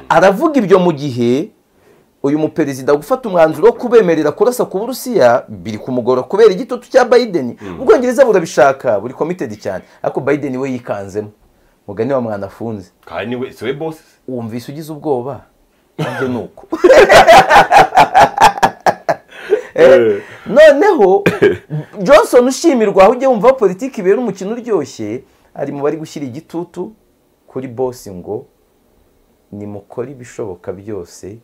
aravuga ibyo mu gihe uyu muperezida gufata umwanzuro wo kubemerera kurasa ku burusiya biri kumugora kubera igitutu cya bayideni ubwongereza burabishaka buri komitedi cyane ariko bayideni we yikanzemo mugani wa mwana afunze kandi ni we si we bosi wumvise ugize ubwoba ibyo ni uko Eh, noneho johnson ushimirwa aho ujya wumva politiki ibera umukino uryoshye ari mu bari gushyira igitutu kuri bosi ngo nimukore ibishoboka byose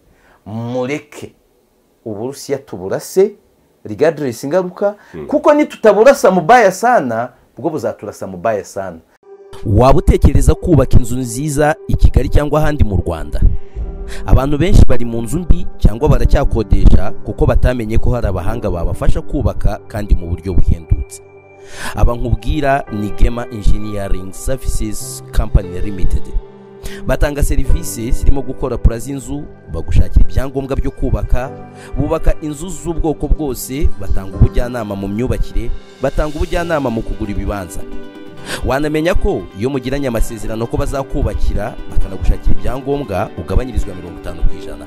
mureke uburusiya tuburase rigadiresi ingaruka kuko nitutaburasa mu bayasana bwo buzaturasa mu bayasana waba utekereza kubaka inzu nziza i kigali cyangwa ahandi mu rwanda abantu benshi bari mu nzu mbi cyangwa baracyakodesha kuko batamenye ko hari abahanga babafasha kubaka kandi mu buryo buhendutse aba nkubwira ni gema engineering services company limited batanga serivisi zirimo gukora pura z'inzu bagushakira ibyangombwa byo kubaka bubaka inzu z'ubwoko bwose batanga ubujyanama mu myubakire batanga ubujyanama mu kugura ibibanza wanamenya ko iyo mugiranye amasezerano ko bazakubakira bakanagushakira ibyangombwa ugabanyirizwa mirongo itanu ku ijana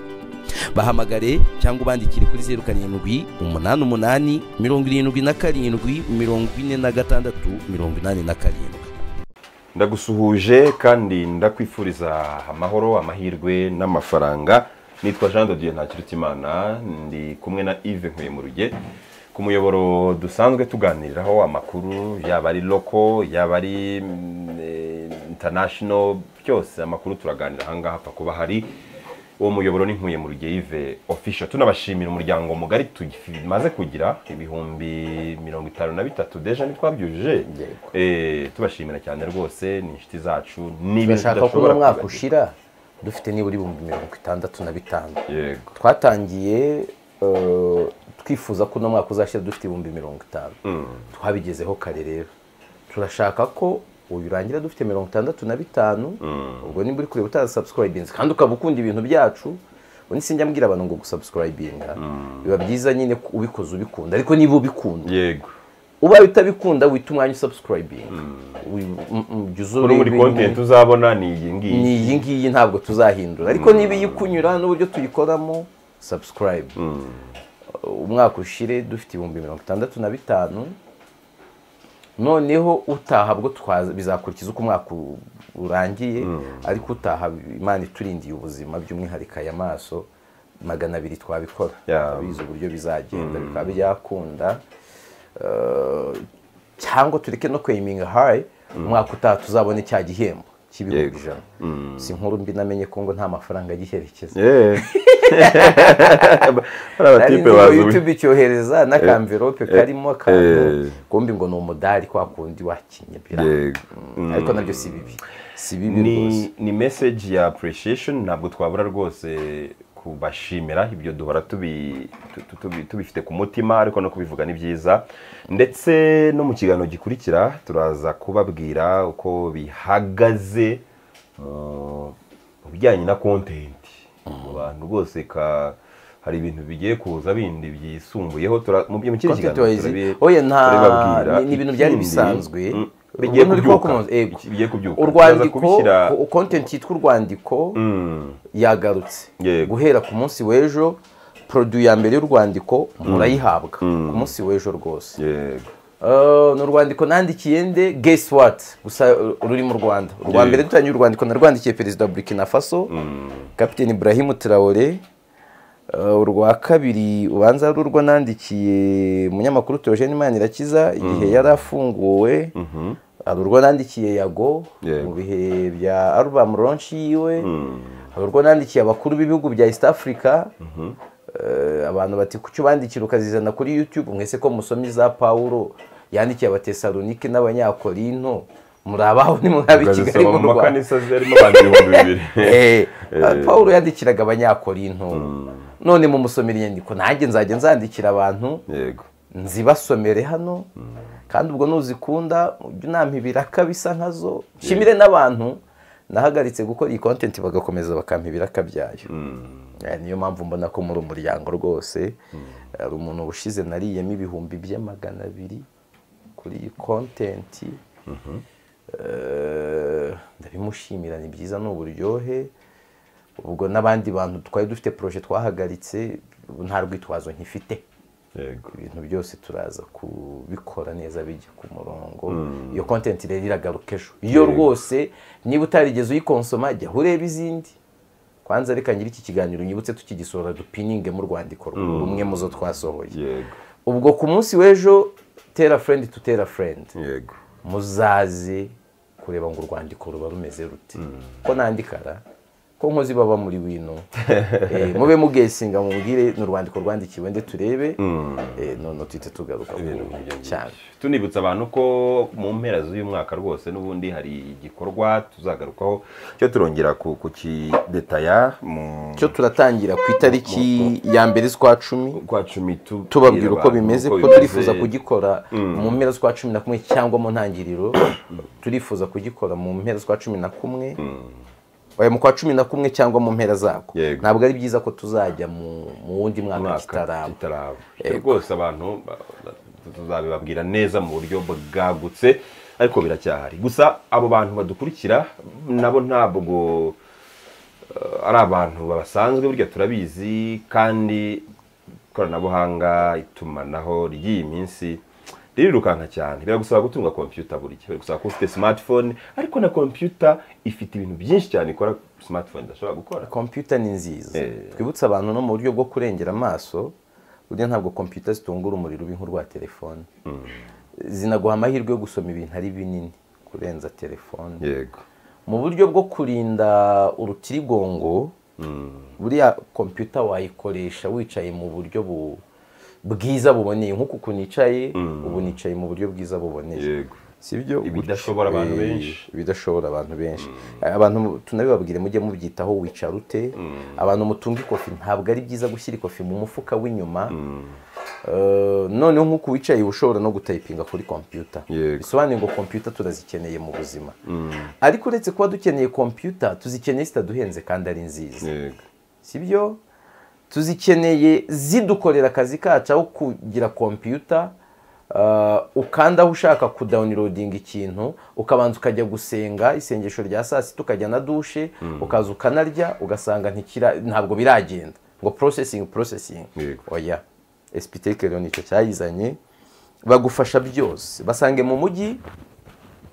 bahamagare cyangwa ubandikire kuri zeru karindwi umunani umunani mirongo irindwi na karindwi mirongo ine na gatandatu mirongo inani na karindwi ndagusuhuje kandi ndakwifuriza amahoro amahirwe n'amafaranga nitwa jean de dieu ntakirutimana ndi kumwe na yves nkuyemuruge ku muyoboro dusanzwe tuganiriraho amakuru yaba ari loko yaba ari international byose amakuru turaganira ahangaha apfa kuba hari uwo muyoboro ni nkuye mu yves official tunabashimira umuryango mugari tumaze kugira ibihumbi mirongo itanu na bitatu deja ntitwabyujuje Yego. Eh, tubashimira cyane rwose ni inshuti zacu ni ibintu turashaka ko tudashobora uno mwaka kwibagirwa. ushira dufite nibura ibihumbi mirongo itandatu na bitanu yego twatangiye eh, twifuza ko uno mwaka uzashyira dufite ibihumbi mirongo itanu twabigezeho kare rero turashaka ko uyu urangira dufite mirongo itandatu na bitanu ubwo nimba uri kureba utarasabusikayibinze kandi ukaba ukunda ibintu byacu ubu sinjya mbwira abantu ngo gusabusikayibinga biba byiza nyine ko ubikoze ubikunda ariko niba ubikunda yego ubaye utabikunda wita umwanya usabusikayibinga jya kuri buri konti tuzabona ni iyi ngiyi ni iyi ngiyi ntabwo tuzahindura ariko niba iyikunyura n'uburyo tuyikoramo sabusikarayibu umwaka ushire dufite ibihumbi mirongo itandatu na bitanu noneho utaha bwo twaza- bizakurikiza uko umwaka u- urangiye ariko utaha imana iturindiye ubuzima by'umwihariko aya maso magana abiri twabikora Ya. bizi uburyo bizagenda bikaba byakunda Eh, cyangwa tureke no kweyiminga hayi umwaka utaha tuzabone cya gihembo cy'ibihumbi Yego. ijana si nkuru mbi namenye ko ngo nta mafaranga agiherekeza Yeah. hari nari abatipe nzi ngo bazi youtube icyohereza n'akamverope karimo akantu Eh. kumbi ngo ni umudari kwa kundi wakinnye bira Yego. Mm, ariko nabyo si bibi si bibi rwose ni ni message ya appreciation ntabwo twabura rwose kubashimira ibyo duhora tubi- tu- tu- tubifite ku mutima ariko no kubivuga ni byiza ndetse no mu kiganiro gikurikira turaza kubabwira uko bihagaze mu mu bijyanye na content mu bantu rwose ka hari ibintu bigiye kuza bindi byisumbuyeho tura- mu byo mu kindi Content kiganiro wise, turabi- oya nta turabibabwira. ni- ni ibintu byari Ikindi, bisanzwe mm, bigiye ubu nturi kuba kubyuka. kumanuza, yego. Iki- bigiye kubyuka Turaza urwandiko kubishyira- o- content yitwa urwandiko Mm. yagarutse Yego. guhera ku munsi w'ejo produit ya mbere y'urwandiko murayihabwa ku munsi w'ejo rwose yego Uh, ni urwandiko nandikiye nde guess what gusa uh, ruri mu rwanda urwa Yeah. mbere dutangiye urwandiko narwandikiye perezida wa burkina faso kapiteni ibrahim traore Uh, urwa kabiri ubanza ari urwo nandikiye umunyamakuru teogene manirakiza igihe yari afunguwe hari urwo nandikiye yago Yego. mu bihe bya album launch yiwe hari urwo nandikiye abakuru b'ibihugu bya east africa Eh, abantu bati kuki ubandikira ukazizana kuri youtube mwese ko musomye za pawulo yandikiye abatesalonike n'abanyakorinto muri abaho nimwaba i kigali ukazisoma mu mu rwanda makanisa zirimo abantu ibihumbi bibiri Eh, pawulo yandikiraga abanyakorinto none mumusomera inyandiko nanjye nzajya nzandikira abantu yego nzibasomere hano kandi ubwo nuzikunda ujye unampa ibiraka bisa nkazo nshimire n'abantu nahagaritse gukora iyi kontenti bagakomeza bakampa ibiraka byayo Eh, niyo mpamvu mbona ko muri umuryango rwose hari umuntu ushize nariyemo ibihumbi by'amagana abiri kuri iyi kontenti Eh, ndabimushimira ni byiza ni uburyohe ubwo n'abandi bantu twari dufite poroje twahagaritse ubu nta rwitwazo nkifite yego ibintu byose turaza kubikora neza bijya ku murongo iyo kontenti rero iragaruka ejo iyo Yego. rwose niba utarigeze uyikonsoma jya ureba izindi kwanza reka nyiri iki kiganiro unyibutse tukigisohora dupininge mu rwandiko rwawe, rumwe mu zo twasohoye yego ubwo ku munsi w'ejo tera furendi tu tera furendi yego muzaze kureba ngo urwandiko ruba rumeze rute ko nandikara ko nkozi baba muri wino Eh, mube mugesinga mubwire ni urwandiko rwandikiwe nde turebe Eh, noneho tuhite tugaruka ku- cyane tunibutsa abantu ko mu mpera z'uyu mwaka rwose n'ubundi hari igikorwa tuzagarukaho cyo turongera ku ku kidetaya mu cyo turatangira ku itariki ya mbere z'ukwa cumi kwa cumi tu- tubabwira uko abantu bimeze uko ko bimeze. turifuza kugikora mu mpera z'ukwa cumi na kumwe cyangwa mu ntangiriro turifuza kugikora mu mpera z'ukwa cumi na kumwe oya mu kwa cumi na kumwe cyangwa mu mpera zako Yego. ntabwo ari byiza ko tuzajya mu mu wundi mwaka mwaka kitaraba kitaraba Cyo rwose abantu ba- ba- tuzabibabwira neza mu buryo bwagutse ariko biracyahari gusa abo bantu badukurikira nabo ntabwo eh, ari abantu basanzwe burya turabizi kandi ikoranabuhanga itumanaho ry'iyi minsi ririrukanka cyane biragusaba gutunga kompiyuta burya biragusaba kuba ufite smartphone ariko na kompiyuta ifite ibintu byinshi cyane ikora smartphone idashobora gukora kompiyuta ni nziza Eh. twibutse abantu no mu buryo bwo kurengera amaso burya ntabwo kompiyuta zitungura umuriro ubi nk'urwa telefone zinaguha amahirwe yo gusoma ibintu ari binini kurenza telefone yego mu buryo bwo kurinda urutirigongo buriya kompiyuta wayikoresha wicaye mu buryo bu- bwiza buboneye nk'uku ukuntu nicaye ubu nicaye mu buryo bwiza buboneye yego si byo Ibidashobora abantu Eh, benshi. ibidashobora abantu benshi abantu mu- tunabibabwire mujye mubyitaho wicara ute abantu mutunga ikofi ntabwo ari byiza gushyira ikofi mu mufuka w'inyuma Eh, noneho nk'uko wicaye uba ushobora no gutayipinga kuri kompiyuta Yego. bisobanuye ngo kompiyuta turazikeneye mu buzima ariko uretse kuba dukeneye kompiyuta tuzikeneye zitaduhenze kandi ari nziza yego sibyo tuzikeneye zidukorera akazi kacu aho kugira kompiyuta ah, ukanda aho ushaka kudawunirodinga ikintu ukabanza ukajya gusenga isengesho rya saa sita ukajya na dushe ukaza ukanarya ugasanga ntikira ntabwo biragenda ngo porosesingi porosesingi Yego. oya esipiteke rero nicyo cyayizanye bagufasha byose basange mu mujyi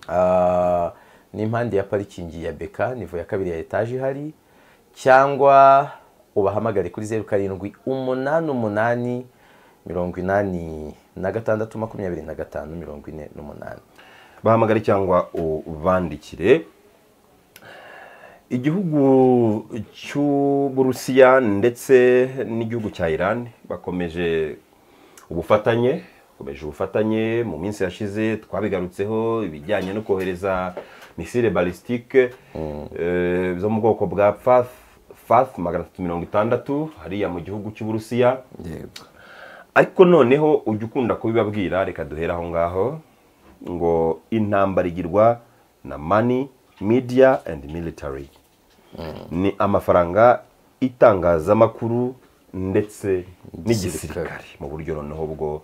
Ah, ni impande ya parikingi ya beka nivo ya kabiri ya etaje ihari cyangwa ubahamagare kuri zeru karindwi umunani umunani mirongo inani na gatandatu makumyabiri na gatanu mirongo ine n'umunani bahamagare cyangwa ubandikire igihugu cy'uburusiya ndetse n'igihugu cya iran bakomeje ubufatanye bakomeje ubufatanye mu minsi yashize twabigarutseho ibijyanye no kohereza misile balistike eh, zo mu bwoko bwa fath fath magana atatu mirongo itandatu hariya mu gihugu cy'uburusiya ariko noneho ujya ukunda kubibabwira reka duhere aho ngaho ngo intambara igirwa na mani media and military ni amafaranga itangazamakuru ndetse n'igisirikare mu buryo noneho bwo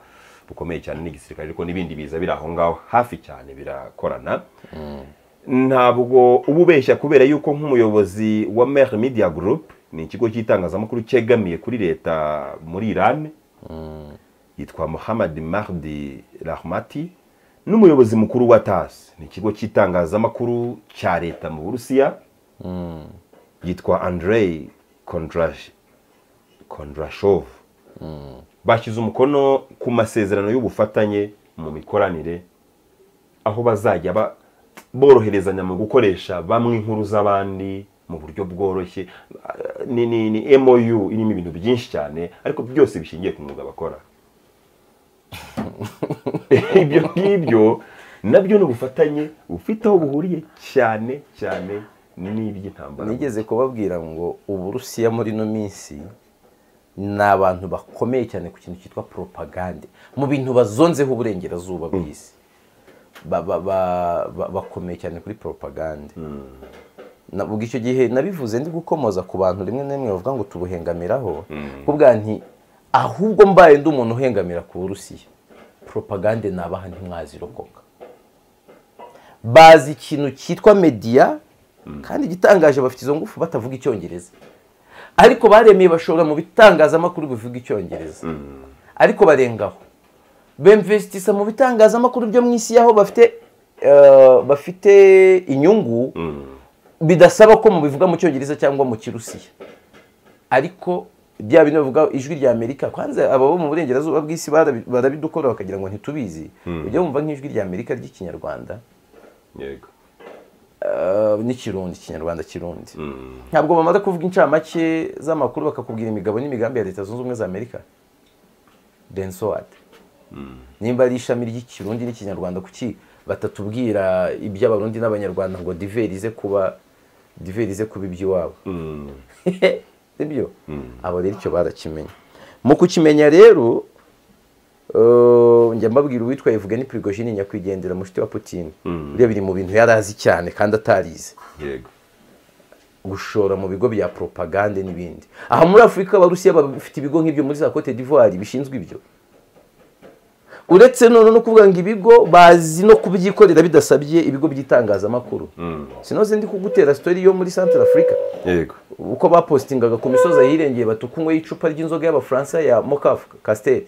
bukomeye cyane n'igisirikare ariko n'ibindi biza biri aho ngaho hafi cyane birakorana ntabwo uba ubeshya kubera yuko nk'umuyobozi wa Mer Media Group ni ikigo cy'itangazamakuru cyegamiye kuri leta muri Iran yitwa Mohamed Mahdi Rahmati n'umuyobozi mukuru wa TAS ni ikigo cy'itangazamakuru cya leta mu Burusiya yitwa Andrei Kondrash Kondrashov bashyize umukono ku masezerano y'ubufatanye mu mikoranire aho bazajya ba- boroherezanya mu gukoresha bamwe inkuru z'abandi mu buryo bworoshye ni, ni, ni MOU irimo ibintu byinshi cyane ariko byose bishingiye ku mwuga bakora ibyo ngibyo nabyo ni ubufatanye bufite aho buhuriye cyane cyane n'iby'intambara nigeze kubabwira ngo uburusiya muri ino minsi ni abantu bakomeye cyane ku kintu cyitwa poropagande mu bintu bazonzeho uburengerazuba bw'isi Ba- ba- ba- ba- bakomeye cyane kuri poropagande navuga icyo gihe nabivuze ndi gukomoza ku bantu rimwe na rimwe bavuga ngo tubuhengamiraho kubwa nti ahubwo mbaye ndi umuntu uhengamira ku burusiya poropagande nabaha ntimwazirokoka bazi ikintu cyitwa mediya kandi igitangaje bafite izo ngufu batavuga icyongereza ariko baremeye bashora mu bitangazamakuru bivuga icyongereza ariko barengaho bemvesitisa mu bitangazamakuru byo mu isi y'aho bafite eh, bafite inyungu bidasaba ko mubivuga mu cyongereza cyangwa mu kirusiya ariko bya bino bivuga ijwi rya amerika kwanza aba bo mu burengerazuba bw'isi barabi- barabidukora bakagira ngo ntitubizi ujya wumva nk'ijwi rya amerika ry'ikinyarwanda yego eh, n'ikirundi ikinyarwanda kirundi ntabwo bamaze kuvuga incamake z'amakuru bakakubwira imigabo n'imigambi ya leta zunze ubumwe za amerika then so what nimba ari ishami ry'ikirundi n'ikinyarwanda kuki batatubwira iby'abarundi n'abanyarwanda ngo diverize kuba diverize kuba iby'iwabo sibyo abo rero icyo barakimenya mu kukimenya rero eh, njya mbabwira uwitwa Evgeny Prigozhin nyakwigendera mushiti wa Putin uriya biri mu bintu yari azi cyane kandi atarize yego gushora mu bigo bya propagande n'ibindi aha muri afurika abarusiya bafite ibigo nk'ibyo muri za cote d'ivoire bishinzwe ibyo uretse none no kuvuga ngo ibigo bazi no kubyikorera bidasabye ibigo by'itangazamakuru sinoze ndi kugutera sitori yo muri centre afurika yego uko bapositingaga ku misozi ahirengeye batukunyweho icupa ry'inzoga y'abafaransa ya mokafu kasiteri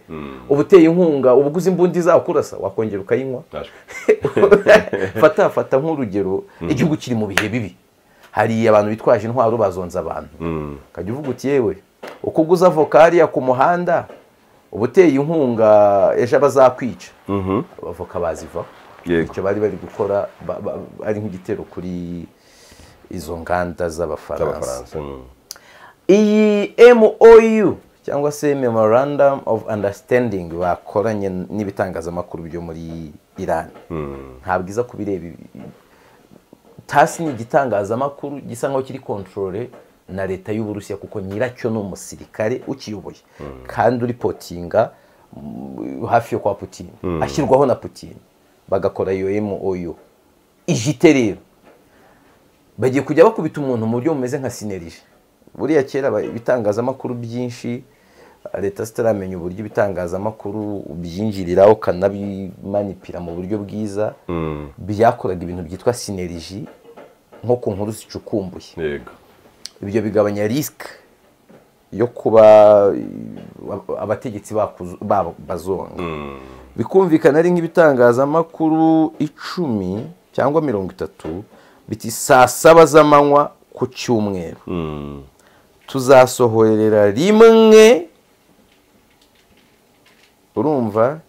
uba uteye inkunga uba uguze imbunda izakurasa wakongera ukayinywa nashwe fata fata nk'urugero igihugu kiri mu bihe bibi hari abantu bitwaje intwaro bazonza abantu ukajya uvuga uti yewe uko uguze avoka hariya ku muhanda uba uteye inkunga ejo bazakwica abavoka bazivaho Yego. icyo bari bari gukora ba- ba- ari nk'igitero kuri izo nganda z'abafaransa z'abafaransa mm. iyi MOU cyangwa se memorandum of understanding bakoranye n'ibitangazamakuru byo muri Iran ntabwo iza kubireba ibi- tasi ni igitangazamakuru gisa nkaho kiri kontorore na leta y'uburusiya kuko nyiracyo ni umusirikare ukiyoboye kandi uri potinga mm, hafi yo kwa putin ashyirwaho na putin bagakora iyo mou ijite rero bagiye kujya bakubita umuntu mu buryo bumeze nka sinerije buriya kera ba- ibitangazamakuru byinshi leta zitaramenya uburyo ibitangazamakuru byinjiriraho ukanabimanipira mu buryo bwiza byakoraga ibintu byitwa sineriji nko ku nkuru zicukumbuye yego ibyo bigabanya risike yo kuba eh, abategetsi bakuzo- babo bazonga bikumvikana ari nk'ibitangazamakuru icumi cyangwa mirongo itatu biti saa saba z'amanywa ku cyumweru tuzasohorera rimwe urumva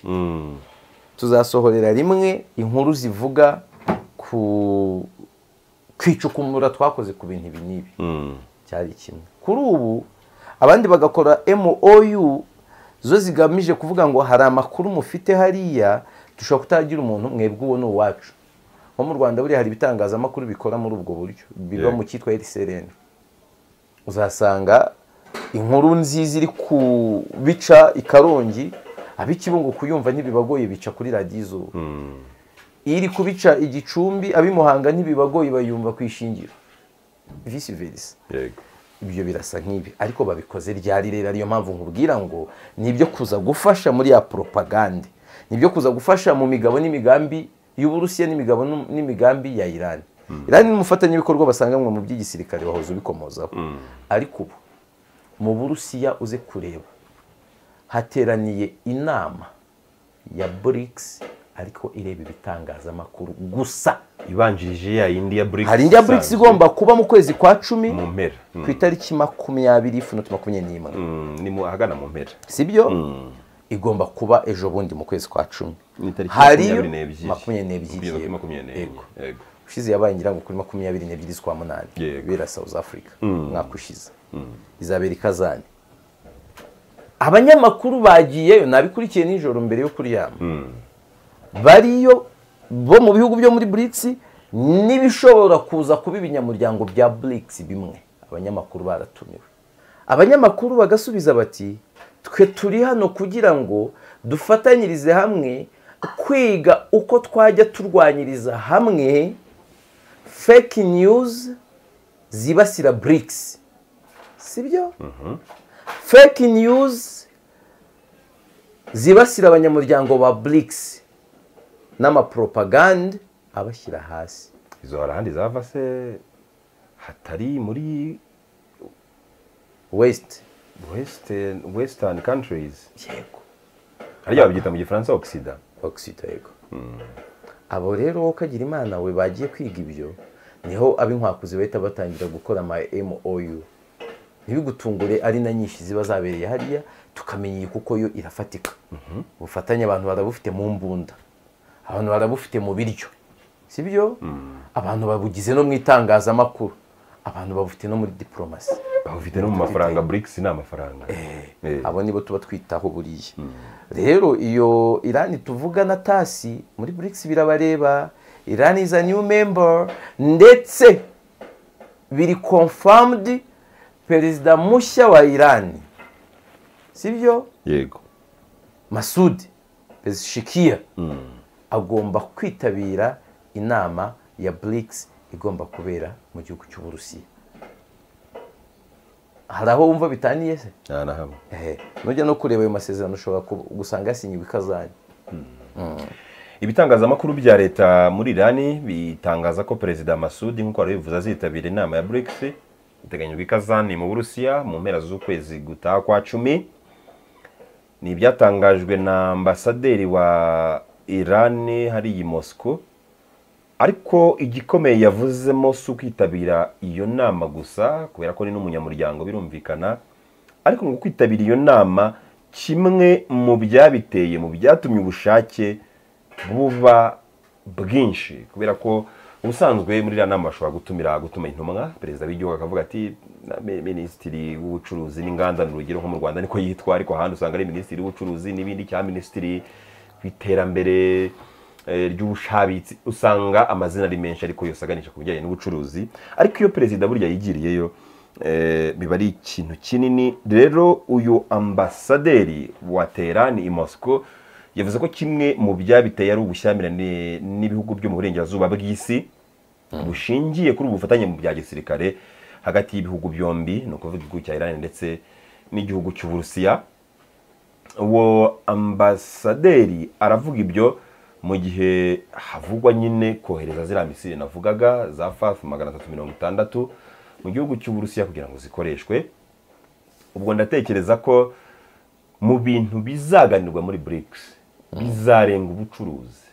tuzasohorera rimwe inkuru zivuga ku kwicukumura twakoze ku bintu ibi n'ibi cyari kimwe kuri ubu abandi bagakora MOU zo zigamije kuvuga ngo hari amakuru mufite hariya dushobora kutagira umuntu mwebwe uwo ni uwacu nko mu rwanda buriya hari ibitangazamakuru bikora muri ubwo buryo biba Yeah. mu cyitwa rcrn uzasanga inkuru nziza iri ku bica i karongi ab'ikibungo kuyumva ntibibagoye bica kuri radiyo izuba iri kubica igicumbi ab'imuhanga ntibibagoye bayumva ku ishingiro visi verisa yego ibyo birasa nk'ibi ariko babikoze ryari rero ariyo mpamvu nkubwira ngo ni ibyo kuza gufasha muri ya poropagande ni ibyo kuza gufasha mu migabo n'imigambi y'uburusiya n'imigabo n'u- n'imigambi ya irani irani ni umufatanyabikorwa basanganwe mu by'igisirikare wahoze ubikomozaho ariko ubu mu burusiya uze kureba hateraniye inama ya burikisi ariko ireba ibitangazamakuru gusa ibanjirije ya yindi ya BRICS hari indi ya burikisi isanzwe. igomba kuba mu kwezi kwa cumi mu mpera Mm. ku itariki makumyabiri ifunota makumyabiri n'imwe Mm, ni mu ahagana mu mpera si byo igomba kuba ejo bundi mu kwezi kwa cumi ni itariki Hari makumyabiri makumyabiri n'ebyiri yego. n'ebyiri Kugeza kuri makumyabiri n'enye Yego. yego ushize yabaye ngira ngo kuri makumyabiri n'ebyiri z'ukwa munani Yego. bera south africa umwaka ushize izabera ikazani abanyamakuru bagiyeyo nabikurikiye nijoro mbere yo kuryama bariyo bo mu bihugu byo muri burikisi n'ibishobora kuza kuba ibinyamuryango bya burikisi bimwe abanyamakuru baratumiwe abanyamakuru bagasubiza bati twe turi hano kugira ngo dufatanyirize hamwe kwiga uko twajya turwanyiriza hamwe fake news zibasira BRICS sibyo fake news zibasira abanyamuryango ba BRICS n'amapropagande abashyira hasi izo hari ahandi zava se hatari muri wesiti wesitani wesitani kantirizi yego hariya babyita mu gifaransa ogisida ogisida yego abo rero wowe ukagira imana we bagiye kwiga ibyo niho ab'inkwakuzi bahita batangira gukora ama MOU ntibigutungure ari na nyinshi ziba zabereye hariya tukamenya iyi kuko yo irafatika ubufatanye abantu barabufite mu mbunda abantu barabufite mu biryo si byo abantu babugize no mu itangazamakuru abantu babufite no muri diporomasi bafite no mu mafaranga burikisi ni amafaranga Eh. abo nibo tuba twitaho buriya rero iyo irani tuvuga na tasi muri burikisi birabareba irani is a new member ndetse biri confirmed perezida mushya wa irani sibyo yego masud pezishikiya agomba kwitabira inama ya burikisi igomba kubera mu gihugu cy'uburusiya hari aho wumva bitaniye se nta na hamwe Ehe, nujya no kureba ayo masezerano ushobora ku- gusanga yasinyiwe ikazanye ibitangazamakuru bya leta muri irani bitangaza ko perezida masudi nk'uko wari wabivuze azitabira inama ya brics iteganyijwe i kazani mu burusiya mu mpera z'ukwezi gutaha kwa cumi ni ibyatangajwe na ambasaderi wa irani hariya i mosco ariko igikomeye yavuzemo si ukwitabira iyo nama gusa kubera ko ni n'umunyamuryango birumvikana ariko ngo kwitabira iyo nama kimwe mu byabiteye mu byatumye ubushake buba bwinshi kubera ko ubusanzwe muri iriya nama bashobora gutumira gutuma intumwa perezida w'igihugu akavuga ati "Na- mi- minisitiri w'ubucuruzi n'inganda ni urugero nko mu rwanda niko yitwa ariko ahandi usanga ari minisitiri w'ubucuruzi n'ibindi cyangwa minisitiri w'iterambere eh, ry'ubushabitsi usanga amazina ari menshi ariko yose aganisha ku bijyanye n'ubucuruzi ariko iyo perezida burya yigiriyeyo eh, biba ari ikintu kinini rero uyu ambasaderi wa Teherani i Moscow yavuze ko kimwe mu byabiteye ari ubushyamirane n'ibihugu byo mu burengerazuba bw'isi bushingiye kuri ubu bufatanye mu bya gisirikare hagati y'ibihugu byombi ni ukuvuga igihugu cya Iran ndetse n'igihugu cy'Uburusiya uwo ambasaderi aravuga ibyo mu gihe havugwa nyine kohereza ziriya misiri navugaga za faf magana atatu mirongo itandatu mu gihugu cy'uburusiya kugira ngo zikoreshwe ubwo ndatekereza ko mu bintu bizaganirwa muri brics bizarenga ubucuruzi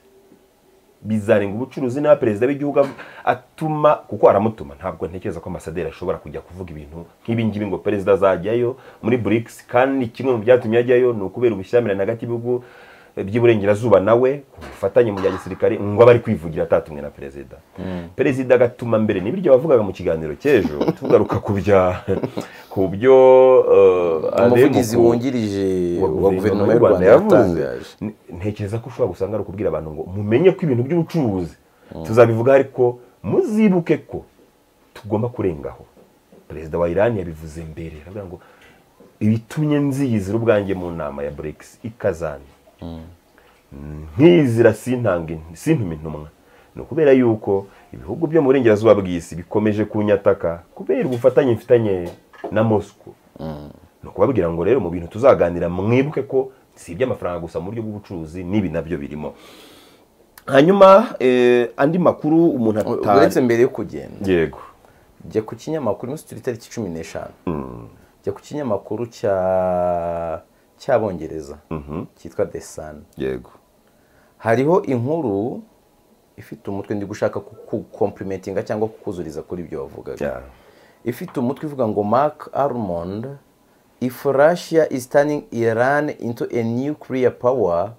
bizarenga ubucuruzi n'aba perezida w'igihugu av- atuma kuko aramutuma ntabwo ntekereza ko amasaderi ashobora kujya kuvuga ibintu nk'ibi ngibi ngo perezida azajyayo muri brics kandi kimwe mu byatumye ajyayo ni ukubera ubushyamirane hagati y'ibihugu eh, by'iburengerazuba nawe ku bufatanye mu bya gisirikare ngo aba ari kwivugira atatumwe na perezida perezida agatuma mbere ni biryo wavugaga mu kiganiro cy'ejo tugaruka ku bya ku byo eh, umuvugizi Alemuku- wungirije wa guverinoma y'u rwanda yatangaje N- ntekereza ko ushobora gusanga ari ukubwira abantu ngo mumenye ko ibintu by'ubucuruzi tuzabivuga ariko muzibuke ko tugomba kurengaho perezida wa irani yabivuze mbere aravuga ngo ibitumye nziyizira ubwanjye mu nama ya brics ikazani nkizira sintange sintume intumwa ni ukubera yuko ibihugu byo mu burengerazuba bw'isi bikomeje kunyataka kubera ubufatanye mfitanye na moscow ni ukubabwira ngo rero mu bintu tuzaganira mwibuke ko si iby'amafaranga gusa mu buryo bw'ubucuruzi n'ibi nabyo birimo hanyuma eh, andi makuru umuntu uretse atari mbere yo kugenda yego jya ku kinyamakuru umunsi turi itariki cumi n'eshanu jya ku kinyamakuru cya cy'abongereza cyitwa the sun yego hariho inkuru ifite umutwe ndi gushaka kukomplimentinga cyangwa kukuzuriza kuri ibyo wavugaga Yeah. ifite umutwe ivuga ngo mark armond if russia is turning iran into a nuclear power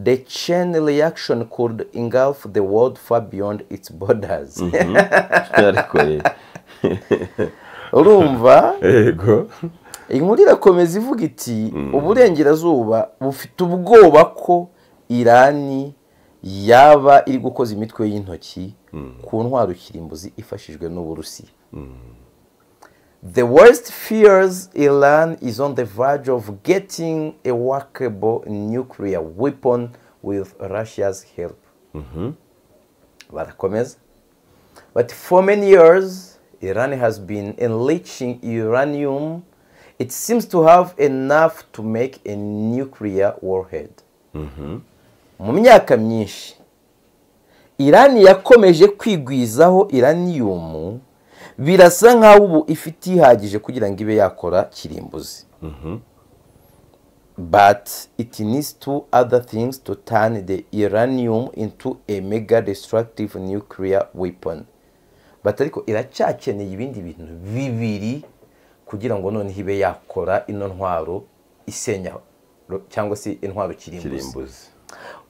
the chain reaction could engulf the world far beyond its borders ariko eh, urumva yego inkuru irakomeza ivuga iti uburengerazuba bufite ubwoba ko irani yaba iri gukoza imitwe y'intoki ku ntwaro kirimbuzi ifashijwe n'uburusiya The West fears Iran is on the verge of getting a workable nuclear weapon with Russia's help. Barakomeza. But for many years, Iran has been enriching uranium. It seems to have enough to make a nuclear warhead. Mu myaka myinshi, Iran yakomeje kwigwizaho uranium birasa nk'aho ubu ifite ihagije kugira ngo ibe yakora kirimbuzi but it needs two other things to turn the uranium into a mega destructive nuclear weapon but ariko iracyakeneye ibindi bintu bibiri kugira ngo noneho ibe yakora ino ntwaro isenya ro- cyangwa se intwaro kirimbuzi kirimbuzi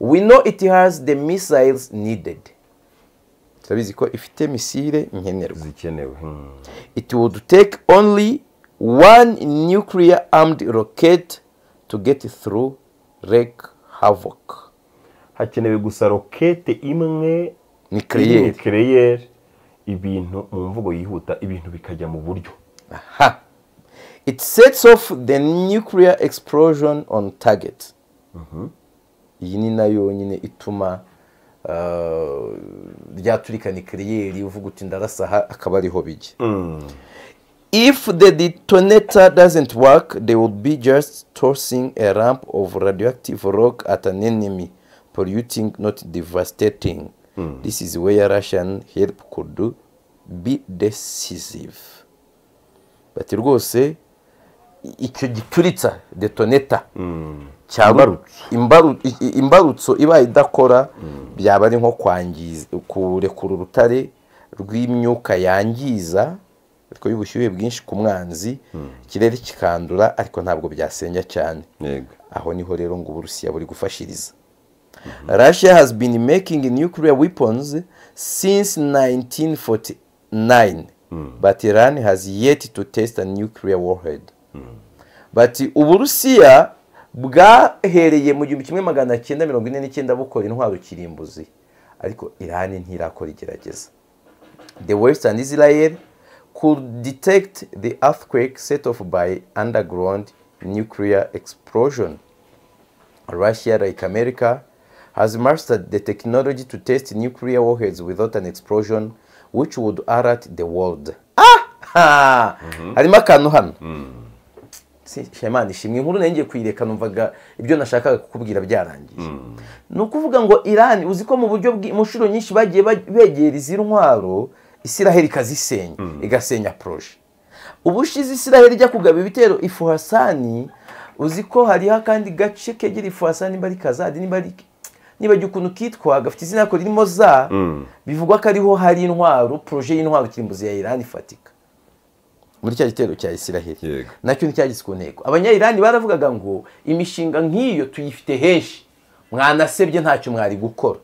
we know it has the missiles needed turabizi ko ifite misile nkenerwa zikenewe hmm. it would take only one nuclear armed rocket to get through wreak havoc hakenewe gusa rokete imwe Nuclear. nuclear, ibintu mu mvugo yihuta ibintu bikajya mu buryo Aha. it sets off the nuclear explosion on target iyi ni nayo nyine ituma uh, rya turika nikeriyeri uvuga uti ndarasa aha akaba ariho bijya If the detonator doesn't work, they would be just tossing a lump of radioactive rock at an enemy, polluting, not devastating. This is where Russian help could be decisive. Bati rwose i- icyo gituritsa detonator cyaba imbaru- i- i- imbarutso ibaye idakora byaba ari nko kwangiza kurekura urutare rw'imyuka yangiza ariko y'ubushyuhe bwinshi ku mwanzi ikirere kikandura ariko ntabwo byasenya cyane yego aho niho rero ngo uburusiya buri gufashiriza russia has been making nuclear weapons since 1949 but iran has yet to test a nuclear warhead but uburusiya bwahereye mu gihumbi kimwe magana cyenda mirongo ine n'icyenda bukora intwaro kirimbuzi ariko iran ntirakora igerageza the western israel could detect the earthquake set off by underground nuclear explosion russia like america has mastered the technology to test nuclear warheads without an explosion which would alert the world ah! harimo akantu hano Si- shema ishimwe inkuru nari ngiye kuyireka numvaga ibyo nashakaga kukubwira byarangiye ni ukuvuga ngo irani uzi ko mu buryo bw'i- mu nshuro nyinshi bagiye ba- begera izi ntwaro isiraheli ikazisenya igasenya poroje ubu ushize isiraheli ijya kugaba ibitero ifuhasani uzi ko hariho akandi gace kegera ifuhasani niba ari kazadi niba ari niba jya ukuntu kitwa gafite izina ko ririmo za bivugwa ko ariho hari intwaro poroje y'intwaro kirimbuzi ya irani ifatika muri cya gitero cya isiraheli Yego. nacyo nticyageze ku ntego abanyayirani baravugaga ngo imishinga nk'iyo tuyifite henshi mwanasebye ntacyo mwari gukora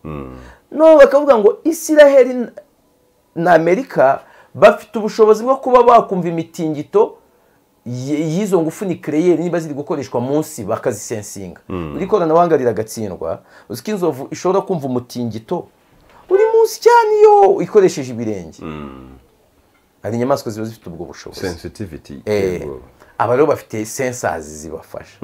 no bakavuga ngo isiraheli na- na amerika bafite ubushobozi bwo kuba bakumva imitingito y- y'izo ngufu nikereyeri niba ziri gukoreshwa munsi bakazisensinga iri koranabuhanga riragatsindwa uzi ko inzovu ishobora kumva umutingito uri munsi cyane iyo ikoresheje ibirenge hari inyamaswa ziba zifite ubwo bushobozi sensitivity Eh, yego. aba rero bafite sensazi zibafasha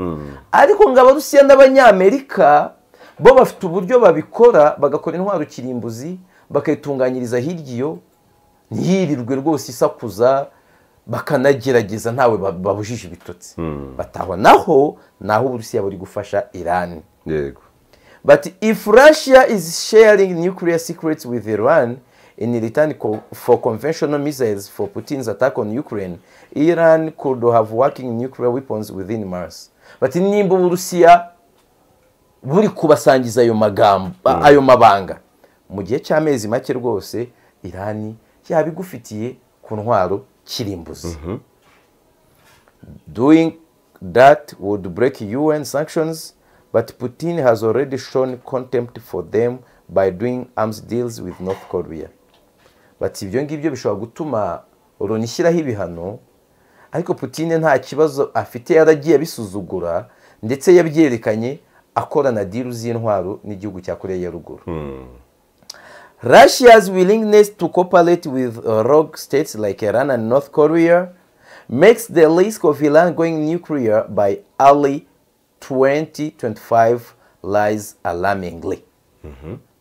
ariko ngo abarusiya n'abanyamerika bo bafite uburyo babikora bagakora intwaro kirimbuzi bakayitunganyiriza hirya iyo ntiyirirwe rwose isakuza bakanagerageza ntawe ba- babujije ibitotsi batahwa naho naho uburusiya buri gufasha irani yego But if Russia is sharing nuclear secrets with Iran in return co- for conventional missiles for Putin's attack on Ukraine, Iran could have working nuclear weapons within Mars. But nimba Uburusiya buri kubasangiza ayo magambo ayo mabanga mu gihe cy'amezi make rwose Iran yaba igufitiye ku ntwaro kirimbuzi. Doing that would break UN sanctions, but Putin has already shown contempt for them by doing arms deals with North Korea. Bati ibyo ngibyo bishobora gutuma Loni ishyiraho ibihano, ariko Putin nta kibazo afite yaragiye abisuzugura ndetse yabyerekanye akorana diru z'intwaro n'igihugu cya Korea ya ruguru. Russia's willingness to cooperate with uh, rogue states like Iran and North Korea makes the risk of Iran going nuclear by early 2025 lies alarmingly.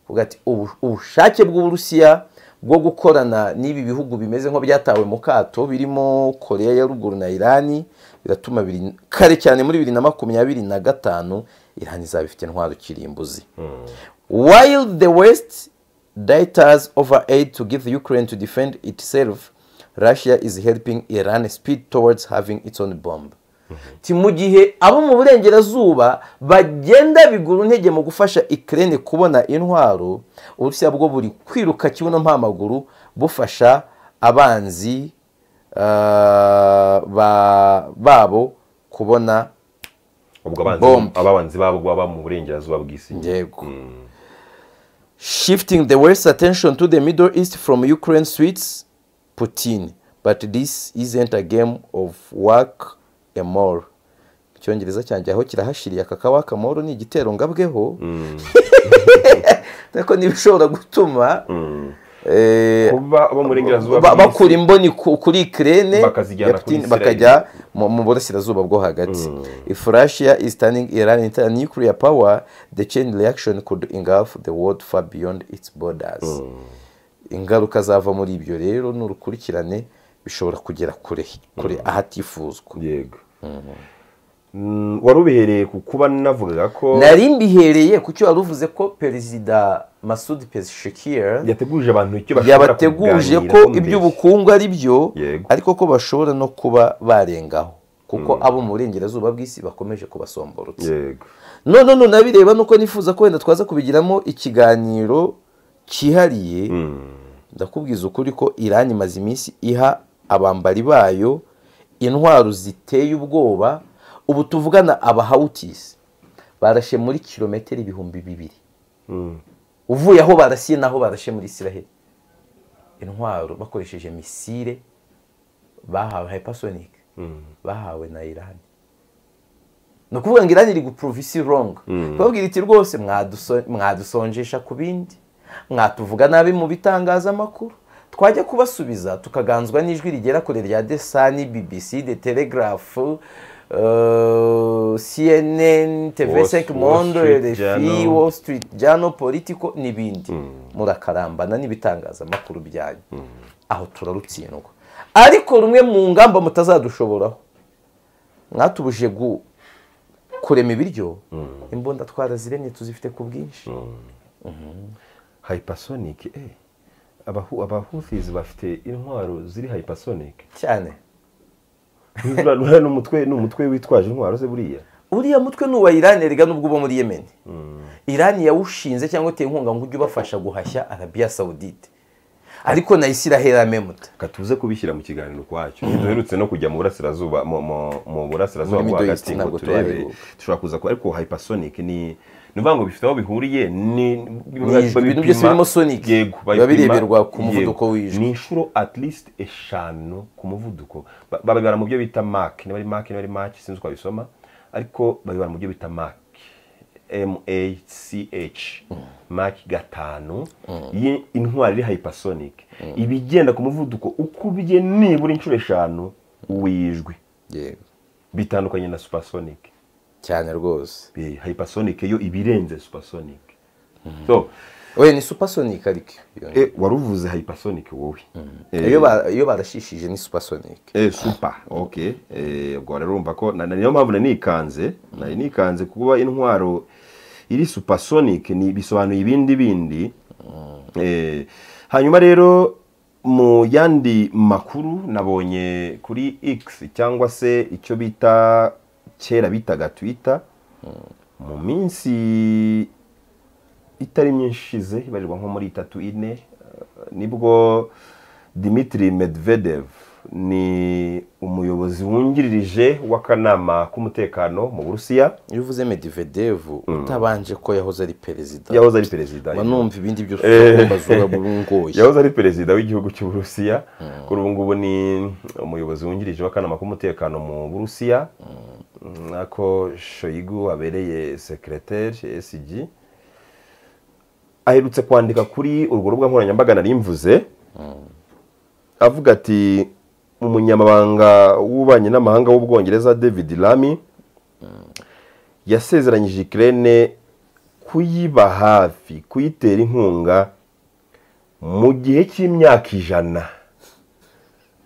Uvuga ati, "Ubu- ubushake bw'uburusiya bwo gukorana n'ibi bihugu bimeze nko byatawe mu kato birimo korea ya ruguru na irani biratuma biri- kare cyane muri bibiri na makumyabiri na gatanu irani izaba ifite intwaro kirimbuzi while the west diters over aid to give ukraine to defend itself russia is helping iran speed towards having its own bomb Ti mu gihe abo mu burengerazuba bagenda bigura intege mu gufasha ikirere kubona intwaro uburusiya bwo buri kwiruka kibuno mpamaguru bufasha abanzi ah, ba- babo kubona ubwo Bombe. abanzi- ababanzi babo baba mu burengerazuba bw'isi yego shifting the west's attention to the middle east from ukraine suits putin but this isn't a game of work a more icyongereza cyanjye aho kirahashiriye aka kawaka moro ni igitero ngabweho ariko niba ushobora gutuma eh, kuba abo mu burengerazuba ba- bw'isi- bakura imboni ku- kuri ikirere Bakazijyana kuri Israel. bakajya mu mu burasirazuba bwo hagati if russia is turning iran into a nuclear power the chain reaction could engulf the world far beyond its borders ingaruka zava muri ibyo rero n'urukurikirane bishobora kugera kure kure ahatifuzwa yego Mm, wari ubihereye ku kuba navugaga ko nari mbihereye ku cyo wari uvuze ko perezida masud pezeshikir yateguje abantu icyo bashobora yabateguje kuganiraho ko mbere. iby'ubukungu ari byo Yego. ariko ko bashobora no kuba barengaho kuko abo mu burengerazuba bw'isi bakomeje kubasomborotsa yego none none nabireba nuko nifuza ko wenda twaza kubigiramo ikiganiro cyihariye ndakubwiza ukuri ko Iran imaze iminsi iha abambari bayo intwaro ziteye ubwoba ubu tuvugana abahawutisi barashe muri kilometero ibihumbi bibiri uvuye aho barasiye n'aho barashe muri israheli intwaro bakoresheje misile bahawe hypersonic bahawe na iran ni ukuvuga ngo iran iri guprove isi wrong babwira iti rwose mwaduso- mwadusonjesha ku bindi mwatuvuga nabi mu bitangazamakuru twajya kubasubiza tukaganzwa n'ijwi rigera kure rya desani bbc the telegraph uh, cnn Wall tvsec Street mondo rfi Journal. wall street journal politico n'ibindi murakarambana n'ibitangazamakuru byanyu aho turarutsindwa ariko rumwe mu ngamba mutazadushoboraho mwatubuje gu- kurema ibiryo imbunda twaraziremye tuzifite ku bwinshi hypersonic eh abahu abahuthis bafite intwaro ziri hypersonic cyane Ntuzura- ntuzura ni umutwe ni umutwe witwaje intwaro ze buriya uriya mutwe ni uwa irani erega n'ubwo uba muri yemeni irani yawushinze cyangwa uteye inkunga ngo ujye ubafasha guhashya arabiya sawudite ariko na isiraheli amemuta katuze kubishyira mu kiganiro kwacyo duherutse no kujya mu burasirazuba mu- mu- mu burasirazuba Muri bwo Middle East hagati ngo ntabwo turebe turaheruka. dushobora kuza ku ariko hypersonic ni ni ukuvuga ngo bifite aho bihuriye ni ijwi, ibintu byose babipima- birimo sonic, yego biba babipima- bireberwa ku yego. muvuduko w'ijwi. ni inshuro at least eshanu ku muvuduko Ba- babibara mu byo bita mark niba ari mark niba ari mark sinzi uko babisoma ariko babibara mu byo bita mark MACH mark gatanu yi- intwari iri hypersonic ibigenda ku muvuduko ukubye nibura inshuro eshanu w'ijwi bitandukanye na supersonic cyane rwose Eh, hypersonic yo ibirenze supersonic so we ni supersonic ariko iyo eh, wari uvuze hypersonic wowe Eh, iyo ba- iyo barashishije ni supersonic Eh, super ok Eh, ubwo rero urumva ko na- na- niyo mpamvu nari nikanze nari nikanze kuba intwaro iri supersonic ni bisobanuye ibindi bindi Eh, hanyuma rero mu yandi makuru nabonye kuri x cyangwa se icyo bita kera bitaga twitter mu minsi itari myinshi ishize ibarirwa nko muri itatu ine eh, nibwo dimitri medvedev ni umuyobozi wungirije w'akanama k'umutekano mu burusiya iyo uvuze medivedevu utabanje ko yahoze ari perezida yahoze ari perezida mba numva ibindi byose ugomba zura burungoye yahoze ari perezida w'igihugu cy'uburusiya kuri ubu ngubu ni umuyobozi wungirije w'akanama k'umutekano mu burusiya nako shoyigu abereye sekereteri sg aherutse kwandika kuri urwo rubuga nkoranyambaga nari mvuze avuga ati umunyamabanga w'ububanyi n'amahanga w'ubwongereza david lamy yasezeranyije ikirere kuyiba hafi kuyitera inkunga mu gihe cy'imyaka ijana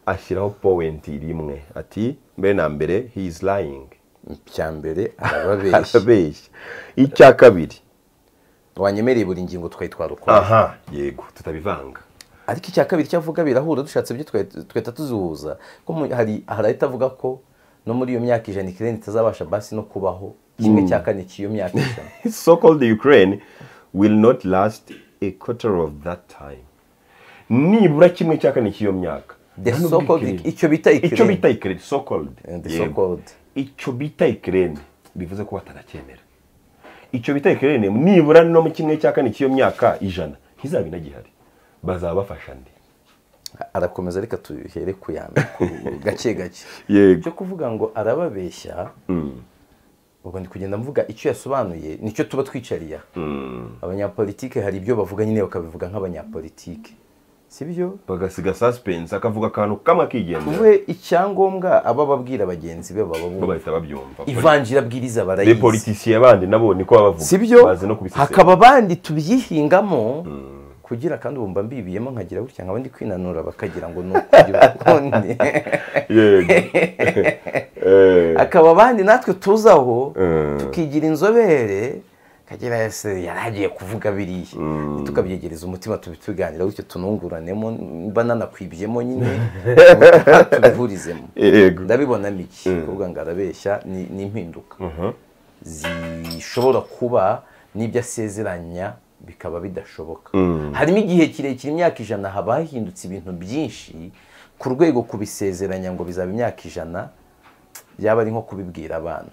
ashyiraho powenti rimwe ati mbere na mbere he is lying icya mbere arababeshya arabeshya icya kabiri wanyemereye buri ngingo twari twarukora aha yego tutabivanga ariko icya kabiri icyo avuga birahura dushatse ibyo twahita tuzihuza ko mu- hari hari ahita avuga ko no muri iyo myaka ijana ikirere itazabasha basi no kubaho kimwe cya kane cy'iyo myaka ijana so called ukraine will not last a quarter of that time nibura kimwe cya kane cy'iyo myaka The Hano so-called- ubwikirenge. icyo bita icyo ikirenge. bita ikirenge so called Eh, the Yego. so-called. icyo bita ikirenge bivuze ko batanacyemera icyo bita ikirenge nibura no mu kimwe cya kane cy'iyo myaka ijana ntizaba inagihari bazaba bafasha ndi arakomeza reka tuhere ku ya mbere ku- gake gake Yego. cyo kuvuga ngo arababeshya ubwo ndi kugenda mvuga icyo yasobanuye nicyo tuba twicariye aha. abanyapolitike hari ibyo bavuga nyine bakabivuga nk'abanyapolitike si byo bagasiga suspense akavuga akantu kamwe akigendera tuve icyangombwa aba babwira bagenzi be baba bo bumva bahita babyumva ivanjira abwiriza be barayizi politiciye bandi nabo niko baba bavuga si byo bazi no kubisesengura. hakaba abandi tubyihingamo kugira kandi ubumva mbibiyemo nkagira gutya nk'abandi kwinanura bakagira ngo ni ukugira ukundi Yego. Eh, hakaba abandi natwe tuzaho Mm. tukigira inzobere kagira ese yaragiye kuvuga biriya tukabyegereza umutima tubituganira bityo tununguranemo mba nanakwibyemo nyine tubihurizemo Yego. ndabibonamo iki kuvuga ngo arabeshya ni ni impinduka zishobora kuba n'ibyo asezeranya bikaba bidashoboka harimo igihe kirekire imyaka ijana haba hahindutse ibintu byinshi ku rwego kubisezeranya ngo bizaba imyaka ijana byaba ari nko kubibwira abana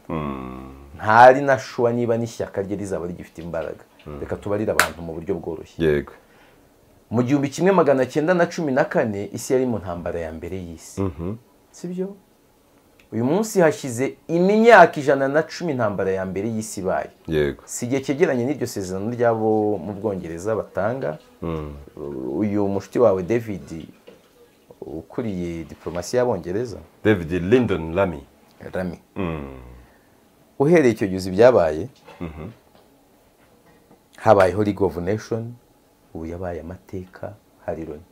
ntari na shuwa niba n'ishyaka rye rizaba rigifite imbaraga reka tubarire abantu mu buryo bworoshye yego mu gihumbi kimwe magana cyenda na cumi na kane isi yari mu ntambara ya mbere y'isi si byo uyu munsi hashize imyaka ijana na cumi intambara ya mbere y'isi ibaye yego si igihe cyegeranye n'iryo sezerano ry'abo mu bwongereza batanga uyu mushuti wawe david ukuriye diporomasi y'abongereza david lindon lamy rami uhereye icyo gihe uzi ibyabaye habayeho league of nation ubu yabaye amateka hari loni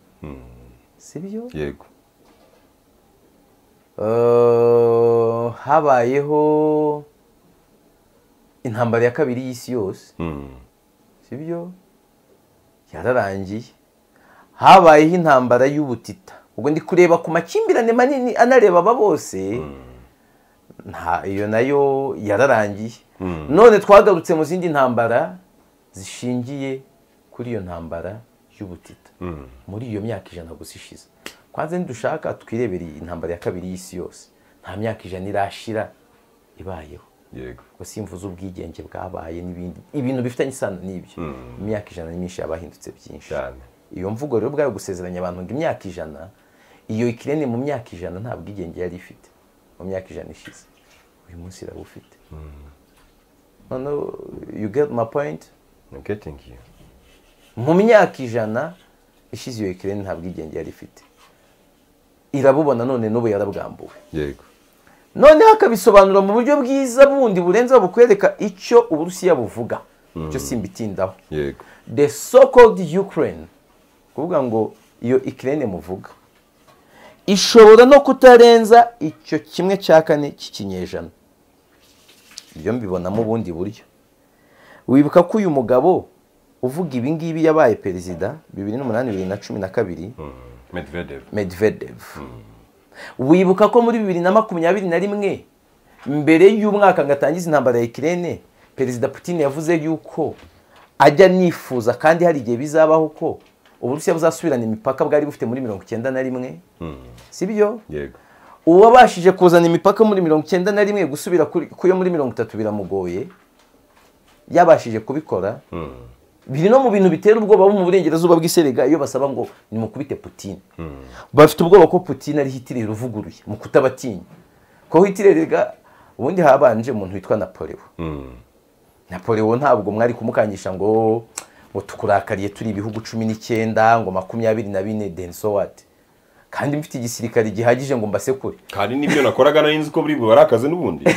si byo yego Eh, habayeho intambara ya kabiri y'isi yose si byo yararangiye habayeho intambara y'ubutita ubwo ndi kureba ku makimbirane manini anareba aba bose nta iyo nayo yararangiye none twagarutse mu zindi ntambara zishingiye kuri iyo ntambara y'ubutita muri iyo myaka ijana gusa ishize kwanza ntidushaka twirebere intambara ya kabiri y'isi yose nta myaka ijana irashira ibayeho yego ubwo simvuze ubwigenge bwabaye n'ibindi ibintu bifitanye isano n'ibyo imyaka ijana ni myinshi yabahindutse byinshi cyane iyo mvugo rero bwayo gusezeranya abantu ngo imyaka ijana iyo ikirere mu myaka ijana nta bwigenge yari ifite mu myaka ijana ishize uyu munsi irawufite noneho you get my point i'm getting you mu myaka ijana ishize iyo ikirere nta bwigenge yari ifite irabubona none n'ubu yarabwambuwe yego noneho akabisobanura mu buryo bwiza bundi burenze bukwereka icyo uburusiya buvuga icyo simbitindaho yego the so called ukraine kuvuga ngo iyo ikirere muvuga ishobora no kutarenza icyo kimwe cya kane cy'ikinyejana ibyo mbibonamo ubundi buryo wibuka ko uyu mugabo uvuga ibi ngibi yabaye perezida bibiri n'umunani bibiri na cumi na kabiri medvedev medvedev wibuka ko muri bibiri na makumyabiri na rimwe mbere y'umwaka ngo atangize intambara ya ikirene perezida putin yavuze yuko ajya nifuza kandi hari igihe bizabaho ko uburusiya buzasubirana imipaka bwari bufite muri mirongo icyenda na rimwe si byo yego uwabashije kuzana imipaka muri mirongo icyenda na rimwe gusubira kuri- ku yo muri mirongo itatu biramugoye yabashije kubikora biri no mu bintu bitera ubwoba bo mu burengerazuba bw'iserega iyo basaba ngo nimukubite putin bafite ubwoba ko putin ari hitireri uvuguruye mu kutabatinya ko hitirerega ubundi habanje umuntu witwa napoleon napoleon ntabwo mwari kumukangisha ngo ngo tukurakariye turi ibihugu cumi n'icyenda ngo makumyabiri na bine then so what kandi mfite igisirikare gihagije ngo mbasekure kandi n'ibyo nakoraga nari nzi ko buri bubare akazi n'ubundi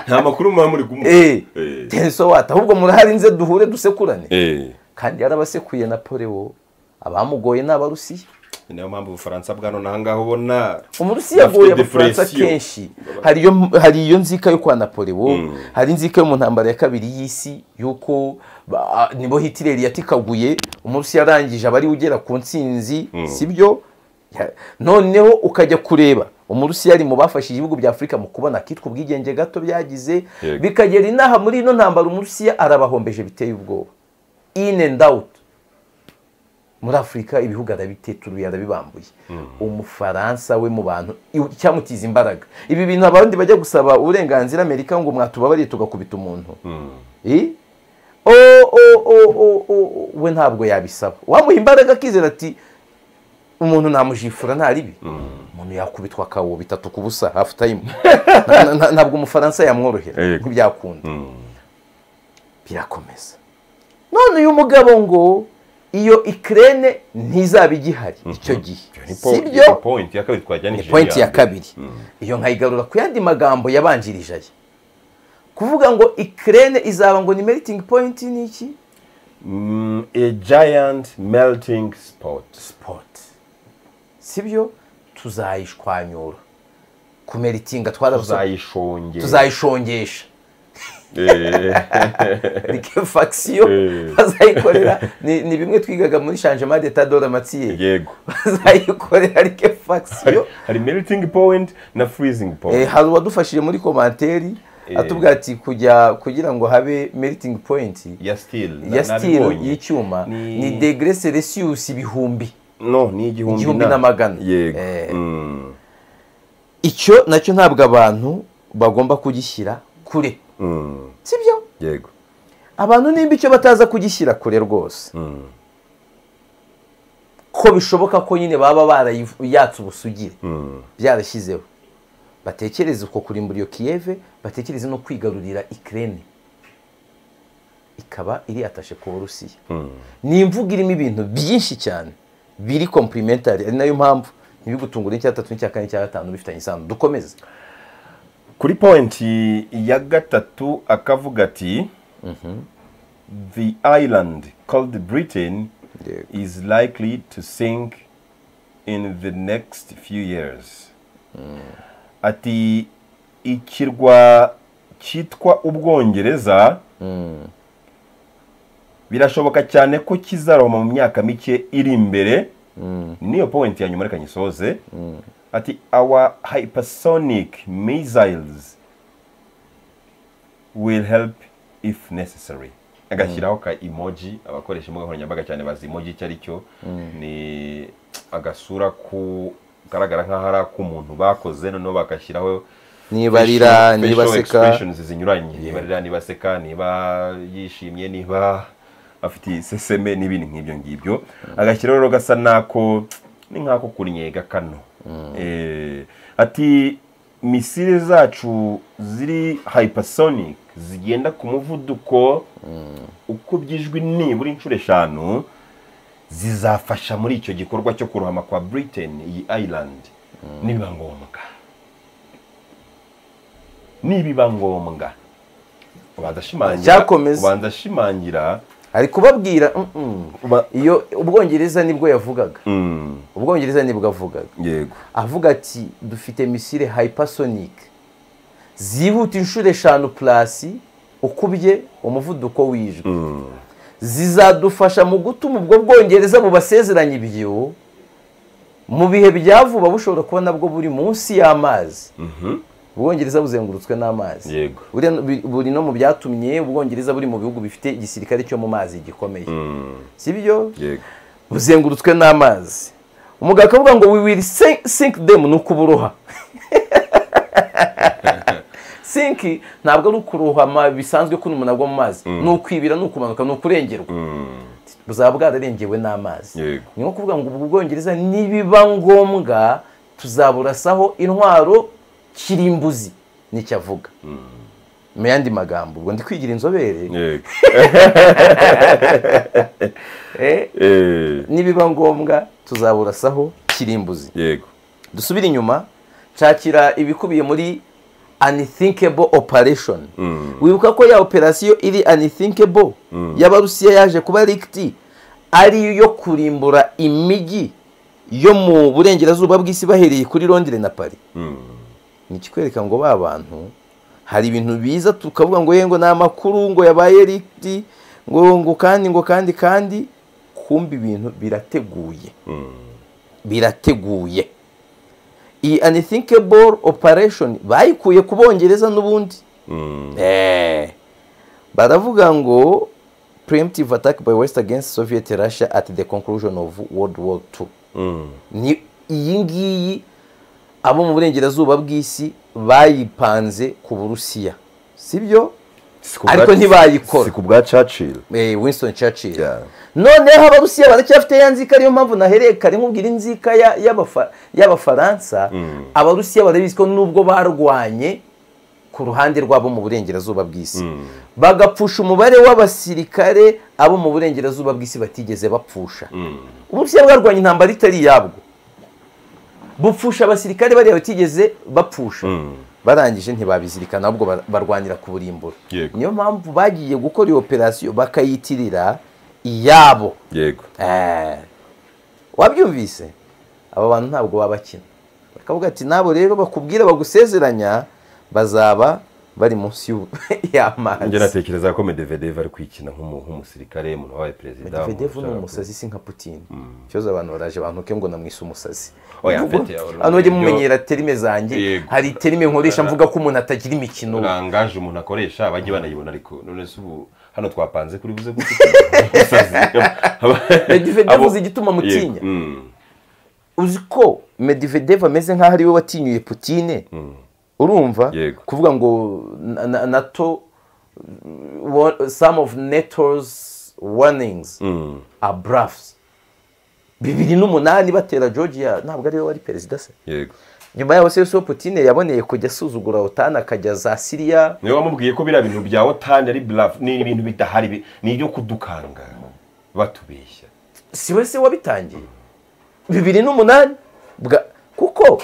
nta makuru muba muri kumuha Eh, Eh. then so what ahubwo murahari nze duhure dusekurane Eh, kandi yarabasekuye napoleon abamugoye ni abarusiya ni nayo mpamvu ubufaransa bwa none ahangaha ubona umurusi yaguye Bafite abafaransa depression. kenshi hari iyo hari iyo nzika yo kwa napoleon hari inzika yo mu ntambara ya kabiri y'isi y'uko ba- nibo hitireri yatikaguye umurusi yarangije aba ariwe ugera ku ntsinzi sibyo Ya- noneho ukajya kureba umurusi yari mu bafashije ibihugu bya afurika mu kubona akitwa ubwigenge gato byagize Yego. bikagera inaha muri ino ntambara umurusiya arabahombeje biteye ubwoba in and out muri afurika ibihugu arabiteturuye arabibambuye umufaransa we mu bantu iw- icyamutiza imbaraga ibi bintu abandi bajya gusaba uburenganzira amerika ngo mwatubabariye tugakubita umuntu Eh? o o o o o o- we ntabwo yabisaba wamuha imbaraga akizera ati umuntu namujifura ntaribi umuntu yakubitwa akawo bitatu ku busa hafu tayimu Na- na- ntabwo umufaransa yamworohera Yego. ntibyakunda birakomeza none uyu mugabo ngo iyo ikirere ntizaba igihari icyo gihe sibyo pointi ya kabiri twajyana ni pointi ya kabiri iyo nkayigarura ku yandi magambo yabanjirije aya kuvuga ngo ikirere izaba ngo ni meriting point ni iki a giant melting spot sport sibyo tuzayishwanyura kumeritinga twarabuze tuzayishongera tuzayishongesha Eh, rikefakisiyo Eh. bazayikorera ni ni bimwe twigaga muri changement d'état d'oramatie yego bazayikorera rikefakisiyo hari melting point na freezing Eh, point hari uwadufashije muri komanteri atubwira ati kujya kugira ngo habe meriting point ya steel na- ya steel nabibonye. y'icyuma Ni- ni degre celsius ibihumbi no ni igihumbi Igihumbi na magana. yego Eh. Mm, icyo nacyo ntabwo abantu bagomba kugishyira kure mm, sibyo yego abantu nimba icyo bataza kugishyira kure rwose Mm, ko bishoboka ko nyine baba barayatse ubusugire mm, byarashyizeho batekereze uko kurimbura iyo kiyeve batekereze no kwigarurira ikirere ikaba iri atashe ku burusiya mm. ni imvugo irimo ibintu byinshi cyane biri kompurimentari ari nayo mpamvu ntibigutungure icya tatu n'icya kane n'icya gatanu bifitanye isano dukomeze kuri pointi ya gatatu akavuga ati the island called britain Yego. is likely to sink in the next few years ati ikirwa cyitwa ubwongereza birashoboka cyane ko kizaroma mu myaka mike iri imbere niyo point ya nyuma reka nyisoze ati our hypersonic missiles will help if necessary agashyiraho ka emoji abakoresha imbuga nkoranyambaga cyane bazi emoji icyo ari cyo ni agasura ku kagaragara nk'aho ari ak'umuntu bakoze noneho bagashyiraho nibarira facial- niba facial seka expressions zinyuranye nibarira niba aseka niba yishimye niba afite iseseme n'ibindi nk'ibyo ngibyo agashyiraho rero gasa n'ako ni nk'ako kunyega kano Eh, ati misile zacu ziri hypersonic zigenda ku muvuduko uko by'ijwi nibura inshuro eshanu zizafasha muri icyo gikorwa cyo kurohama kwa britain iyi island nibiba ngombwa nibiba ngombwa ubanza ashimangira Cyakomeza. ubanza ashimangira ari kubabwira "Mm, mm." uba- iyo ubwongereza nibwo yavugaga Mm, ubwongereza nibwo avugaga yego avuga ati dufite misile hypersonic zihuta inshuro eshanu purasi ukubye umuvuduko w'ijwi Mm, zizadufasha mu gutuma ubwo bwongereza bubasezeranya ibyo mu bihe bya vuba bushobora kuba nabwo buri munsi y'amazi mhm, ubwongereza buzengurutswe n'amazi yego Buriya- bi- buri no mu byatumye ubwongereza buri mu bihugu bifite igisirikare cyo mu mazi gikomeye Mm, si byo yego buzengurutswe n'amazi umugabo akavuga ngo we will sink, sink them ni ukuburoha sink ntabwo ari ukurohama bisanzwe ko umuntu agwa mu mazi ni ukwibira ni ukumanuka ni ukurengerwa Mm, buzaba bwararengewe n'amazi Yego. ni nko kuvuga ngo ubwo bwongereza nibiba ngombwa tuzaburasaho intwaro kirimbuzi nicyo avuga mu yandi magambo ubwo ndi kwigira inzobere yego Eh, Eh, nibiba ngombwa tuzaburasaho kirimbuzi yego dusubire inyuma nshakira ibikubiye muri unthinkable operation Mm. wibuka ko ya operasiyo iri unthinkable y'abarusiya yaje kuba rikiti ari yo kurimbura imijyi yo mu burengerazuba bw'isi bahereye kuri londire na pari ni ikikwereka ngo ba bantu hari ibintu biza tukavuga ngo ye ngo ni amakuru ngo yabaye riti ngo ngo kandi ngo kandi kandi kumbi ibintu birateguye birateguye iyi anithinkable operation bayikuye ku bongereza n'ubundi Eh. baravuga ngo preemptive attack by west against soviet russia at the conclusion of world war two ni iyi ngiyi abo mu burengerazuba bw'isi bayipanze ku burusiya sibyo Ariko ntibayikora. si ku bwa caciro Eh, winston churchill Yeah. noneho abarusiya baracyafite ya nzika ariyo mpamvu nahereye kare nkubwira inzika ya- y'abafa- y'abafaransa abarusiya barabizi ko nubwo barwanye ku ruhande rwabo mu burengerazuba bw'isi bagapfusha umubare w'abasirikare abo mu burengerazuba bw'isi batigeze bapfusha uburusiya bwarwanya intambara itari iyabwo bupfusha abasirikare bariya batigeze bapfusha barangije ntibabizirikana ahubwo bar- barwanira ku burimbura Yego. niyo mpamvu bagiye gukora iyo operasiyo bakayitirira iyabo yego Eh, wabyumvise aba bantu ntabwo babakina bakavuga ati nabo rero bakubwira bagusezeranya bazaba bari munsi y'u- njye y'amazi natekereza ko medvedev ari kwikina nk'umu- nk'umusirikare umuntu wabaye perezida Medvedev ni umuntu ushaka umusazi si nka Putin ikibazo abantu baraje bantuke ngo namwise umusazi Oya, Ubwo- afite urugero- hano ujye mumenyera terime zanjye Yego. hari terime nkoresha mvuga ko umuntu atagira imikino rangaje umuntu akoresha bajye banayibona ariko none se ubu hano twapanze kuri buze gusazi Medvedev uzi igituma mutinya uzi ko Medvedev ameze nk'aho ariwe watinyuye Putine urumva Yego. kuvuga ngo na- na- nato wa- some of NATO's warnings are bluffs bibiri n'umunani batera Georgia ntabwo ariwe wari perezida se yego nyuma yaho se Yusufu Putine yaboneye kujya asuzugura OTAN akajya za Syria niwe wamubwiye ko biriya bintu bya otani ari bluff ni ibintu bidahari bi- ni ibyo kudukanga batubeshya si we se wabitangiye bibiri n'umunani bwa kuko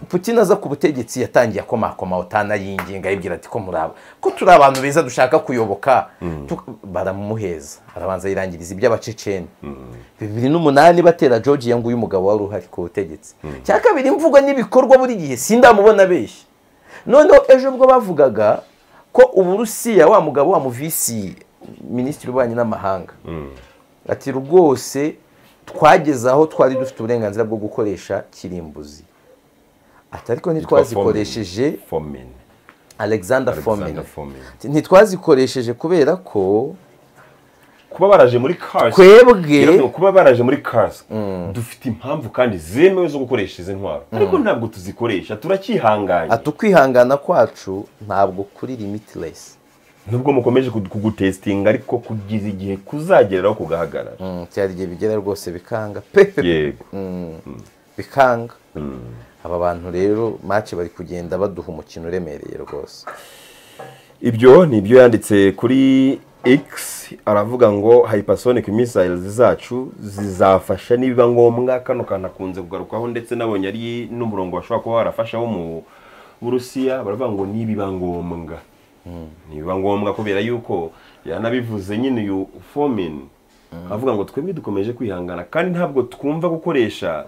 Putin aza ku butegetsi yatangiye akomakoma otana yinginga yibwira ati ko muri aba ko turi abantu beza dushaka kuyoboka Tu- baramumuheza arabanza yirangiriza iby'abaceceni bibiri n'umunani batera Georgia ngo uyu mugabo wari uhari ku butegetsi cya kabiri imvugo n'ibikorwa buri gihe sindamubona benshi noneho ejo ubwo bavugaga ko uburusiya wa mugabo wa muvisi minisitiri w'ububanyi n'amahanga ati rwose twageze aho twari dufite uburenganzira bwo gukoresha kirimbuzi ati ariko ntitwazikoresheje fomen alexander fomin Alexander Fomin. ntitwazikoresheje kubera ko kuba baraje muri cars twebwe Iramutse kuba baraje muri cars dufite impamvu kandi zemewe zo gukoresha izi ntwaro ariko ntabwo tuzikoresha turacyihanganye ati ukwihangana kwacu ntabwo kuri limitless nubwo mukomeje kudu- kugutesitinga ariko kugeza igihe kuzagereraho kugahagarara Mm, cyari igihe bigera rwose bikanga pe yego bikanga aba bantu rero mace bari kugenda baduha umukino uremereye rwose ibyo ni ibyo yanditse kuri x aravuga ngo hypersonic missiles zacu zizafasha nibiba ngombwa kano kantu akunze kugarukaho ndetse nabonye ari n'umurongo bashobora kuba warafasha wo mu burusiya baravuga ngo nibiba ngombwa nibiba ngombwa kubera yuko yanabivuze nyine uyu fomin avuga ngo twebwe dukomeje kwihangana kandi ntabwo twumva gukoresha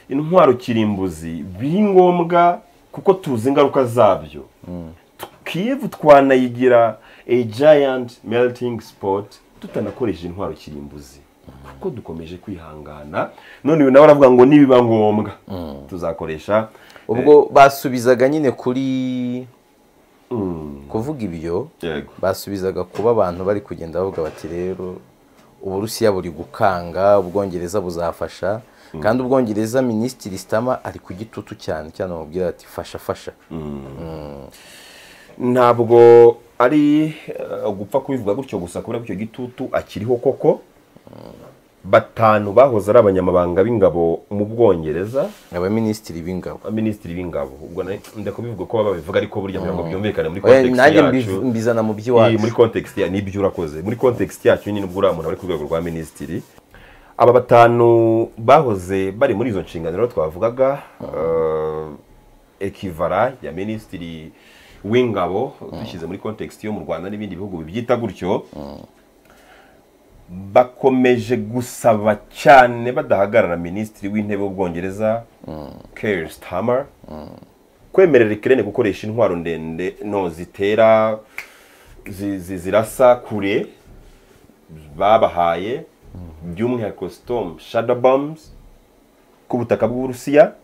intwaro kirimbuzi biri ngombwa kuko tuzi ingaruka zabyo kiyevu twanayigira a giant melting spot tutanakoresheje intwaro kirimbuzi kuko dukomeje kwihangana none uyu nawe aravuga ngo nibiba ngombwa tuzakoresha ubwo basubizaga nyine kuri Mm, kuvuga ibyo yego basubizaga kuba abantu bari kugenda bavuga bati rero uburusiya buri gukanga ubwongereza buzafasha kandi ubwongereza minisitiri sitama ari ku gitutu cyane cyane bamubwira ati fasha fasha ntabwo ari eh, gupfa kubivuga gutyo gusa kubera ko icyo gitutu akiriho koko batanu bahoze ari abanyamabanga b'ingabo mu bwongereza abaminisitiri b'ingabo minisitiri b'ingabo ubwo na- ndakubivuga ko babivuga ariko burya kugira ngo byumvikane muri Oya, context nanjye yacu mbiv- mbizana mu Iyi, muri by'iwacu context ya nibyo urakoze muri context yacu nyine ubwo uriya muntu ari ku rwego rwa minisitiri aba batanu bahoze bari muri izo nshingano rero twavugaga eh, ekivara ya minisitiri w'ingabo dushyize muri context yo mu rwanda n'ibindi bihugu bibyita gutyo bakomeje gusaba cyane badahagarara minisitiri w'intebe w'ubwongereza Keir Starmer kwemerera ikirere gukoresha intwaro ndende no zitera zi- zi- zirasa kure babahaye by'umwihariko storm shadow bombs ku butaka bw'uburusiya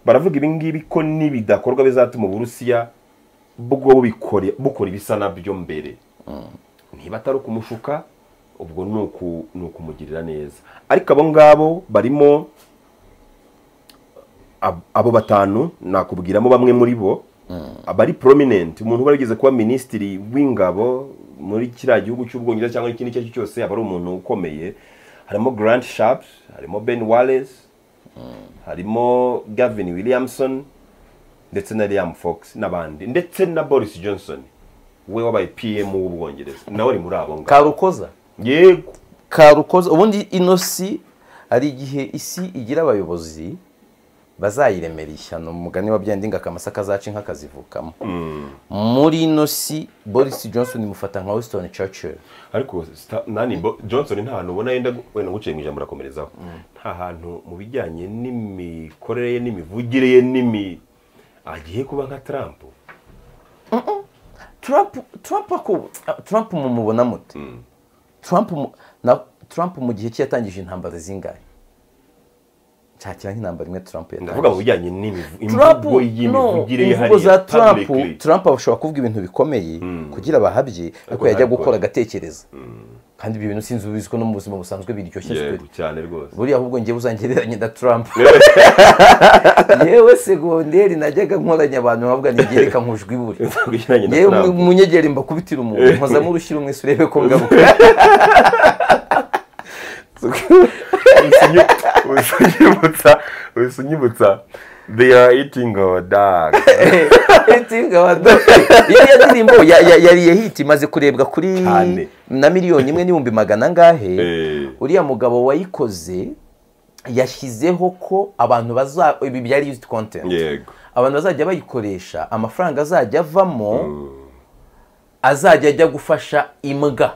baravuga ibi ngibi ko nibidakorwa bizatuma uburusiya bwo bukore- bukora ibisa nabyo mbere niba atari ukumushuka ubwo ni uku- ni ukumugirira neza ariko abo ngabo barimo ab- abo batanu nakubwiramo bamwe muri bo abari prominent umuntu uba yarigeze kuba minisitiri w'ingabo muri kiriya gihugu cy'ubwongereza cyangwa ikindi icyo ari cyo cyose aba ari umuntu ukomeye harimo grant sharp harimo ben wallace harimo gavin williamson ndetse na liam fox n'abandi ndetse na boris johnson we wabaye pm w'ubwongereza nawe ari muri abo ngabo karukoza yego karukoza ubundi ino si hari igihe isi igira abayobozi bazayiremera ishyano mugani wa byandi ngo akamasa kazaca inka kazivukamo muri ino si boris johnson mufata nka weston churchill ariko Sta- nani Bo- johnson nta hantu ubona yenda gu- wenda nguciye mu ijambo urakomerezaho nta hantu mu bijyanye n'imikorere ye n'imivugire ye n'imi agiye kuba nka trump trump trump ako trump mumubona mute trump mu- na trump mu gihe cye yatangije intambara zingahe nshakira nk'intambara imwe trump ndavuga yatangije mu bijyanye n'imivu- Trump imvugo y'imivugire ye imvugo za hariya Trump publicly. Trump ashobora kuvuga ibintu bikomeye kugira abahabye ariko yajya ntabikora. gukora agatekereza kandi ibyo bintu sinzi ubizi ko no mu buzima busanzwe biryoshye yego sikuri cyane rwose buriya ahubwo ngewe uzangereranye na Trump yewe segonderi najyaga nkoranya abantu bavuga ni ngereka nkujwi buri Ku bijyanye na yewe Trump. umunyegeri mbakubitira umuntu nkozamo urushyira umwese urebe ko ngaruka Usinyu- usinyibutsa usinyibutsa they are eating our dog iriya ndirimbo ya- ya- yari hiti imaze kurebwa kuri Cyane. na miliyoni imwe n'ibihumbi magana angahe Eh. uriya mugabo wayikoze yashyizeho ko abantu baza ibi byari yuzidi kontenti yego abantu bazajya bayikoresha amafaranga azajya avamo azajya ajya gufasha imbwa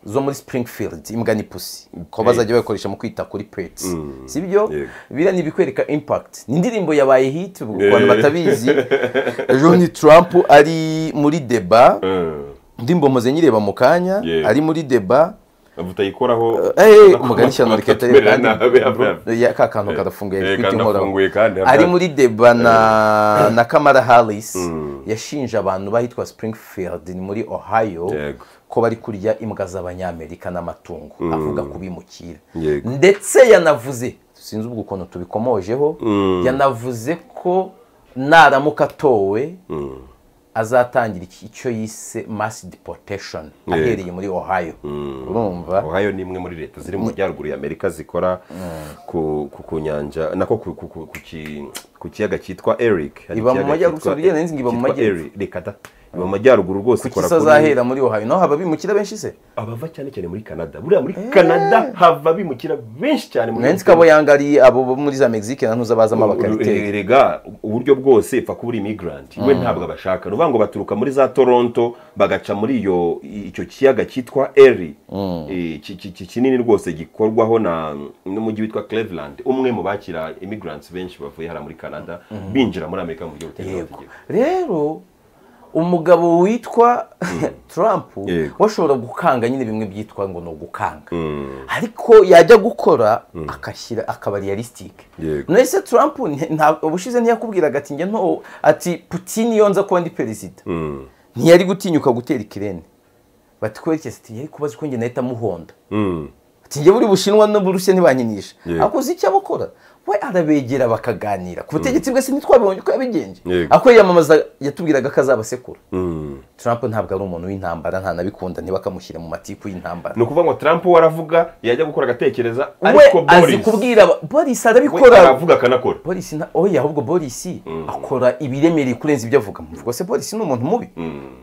zo muri springfield imbwa ni pusi ko bazajya bayikoresha mu kwita kuri pets si byo Yego. biriya ni ibikwereka impact ni indirimbo yabaye hit ku bantu Eh. batabizi ejo ni trump ari muri deba Mm. indirimbo mpoze nyireba mu kanya Yego. ari muri deba utayikoraho Eh, umugani ishyano rikata Atubera nabi, abe- ya ka kantu kadafunguye Eh, gafite kandi inkoraho. afunguye kandi ari abya- muri deba na na kamara harris yashinje abantu bahitwa springfield ni muri ohio Yego. ko bari kurya imbwa z'abanyamerika n'amatungo avuga kubimukira Yego. ndetse yanavuze sinzi ubwo ukuntu tubikomojeho yanavuze ko naramuka atowe azatangira iki- icyo yise mass deportation ahereye muri ohio urumva ohio ni imwe muri leta ziri mu majyaruguru ya amerika zikora ku, ku, ku nyanja nako ku, ku, ku, ku, ki- ku kiyaga cyitwa eric Hari Iba mu ikiyaga majyaruguru, cyitwa- ugenda nzi ngo iba mu cyitwa majyepfo. Erie. reka da iba mu majyaruguru rwose kuki ikora se kuri- azahera muri ohio naho haba bimukira benshi se abava cyane cyane muri canada buriya muri canada hava bimukira benshi cyane muri nansi kabo yanga ari abo bo muri za Mexique na ntuzabazamo abakariteri rega uburyo bwose ipfa kuba uri immigrant we ntabwo abashaka ni ukuvuga ngo baturuka muri za toronto bagaca muri iyo icyo kiyaga cyitwa eri Eh, ki- ki- ki- kinini rwose gikorwaho na n'umujyi witwa cleveland umwe mu bakira immigrants benshi bavuye hariya muri canada binjira muri amerika mu buryo butemewe yego n'amategeko rero umugabo witwa Trump Yego. washobora gukanga nyine bimwe byitwa ngo ni ugukanga ariko yajya gukora akashyira akaba realistic Yego. none se Trump nti- nta- ubushize ntiyakubwiraga ati njye nto ati Putin iyo nza kuba ndi perezida Mm. ntiyari gutinyuka gutera ikirere bati kwerekeza ati yari kubaza ko njye nahita amuhonda Mm. ati njye buri bushinwa n'uburusiya ntibankinisha Yego. akoze icyo abakora we arabegera bakaganira ku butegetsi bwe sinitwabibonye uko yabigenje Yego. ako yiyamamaza yatubwiraga ko azabasekura Mm. trump ntabwo ari umuntu w'intambara ntanabikunda ntibakamushyire mu matiku y'intambara ni ukuvuga ngo trump we aravuga yajya gukora agatekereza we ariko azi boris kubwira aba- boris we arabikora aravuga akanakora boris na oya ahubwo boris akora ibiremereye kurenza ibyo avuga muvuga se boris ni umuntu mubi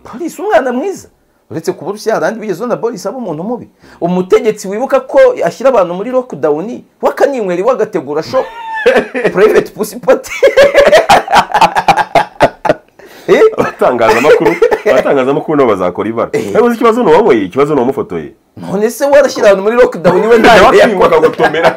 boris umwana mwiza uretse kuba urushya hari abandi bigeze na boris aba umuntu mubi umutegetsi wibuka ko ashyira abantu muri lockdown wakaninywera iwe agategura shop private pussy party Eh? abatangazamakuru abatangazamakuru nabo bazakora ibara yabuze ikibazo ni wowe ikibazo ni uwamufotoye none se warashyira ahantu muri lockdown iwe nta nawe idea akanywa akagutomera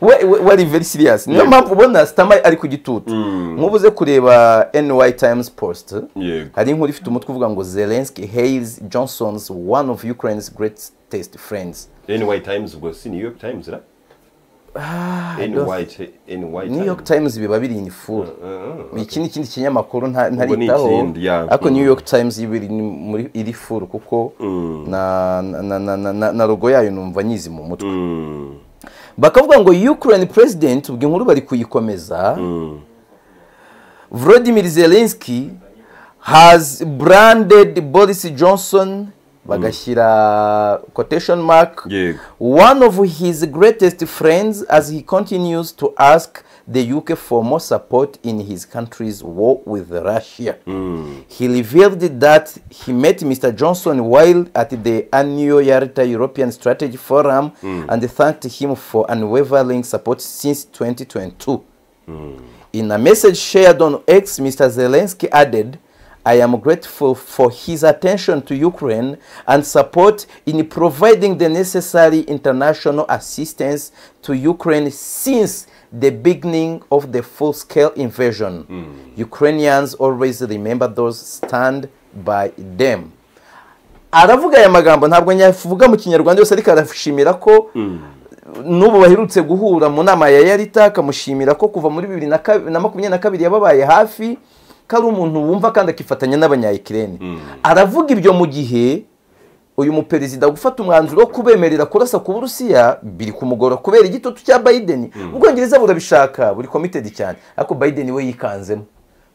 we we- wari very serious niyo Yego. mpamvu ubona sitama ari ku gitutu nk'ubuze kureba ny times post Yego. hari inkuru ifite umutwe uvuga ngo zelensky hails johnson's one of ukraine's greatest friends ny times ubwo si new york times ra ny ti- ny new york times times biba biri in full iki ni ikindi kinyamakuru nta- Ubwo ni ntaritaho ikindi, yeah. ariko Mm. new york times iba iri ni- muri- iri full kuko na na- na- na- na- na rogo yayo numva nyizi mu mutwe Mm, bakavuga ngo ukraine president ubwo inkuru bari kuyikomeza mm. Volodymyr Zelensky has branded Boris Johnson bagashyira quotation mark Yego. one of his greatest friends as he continues to ask the UK for more support in his country's war with Russia. He revealed that he met Mr. Johnson while at the annual Yalta European Strategy Forum and thanked him for unwavering support since 2022. In a message shared on X, Mr. Zelensky added, I am grateful for his attention to Ukraine and support in providing the necessary international assistance to Ukraine since the beginning of the full scale invasion. Ukrainians always remember those stand by them. aravuga aya magambo ntabwo nyavuga mu kinyarwanda yose ariko arashimira ko n'ubu baherutse guhura mu nama ya yarita akamushimira ko kuva muri bibiri na kabi- na makumyabiri na kabiri yababaye hafi ko ari umuntu wumva kandi akifatanya n'abanyayikirene aravuga ibyo mu gihe uyu muperezida gufata umwanzuro wo kubemerera kurasa ku burusiya biri kumugora kubera igitutu cya biden ubwongereza burabishaka buri komitedi cyane ariko biden we yikanzemo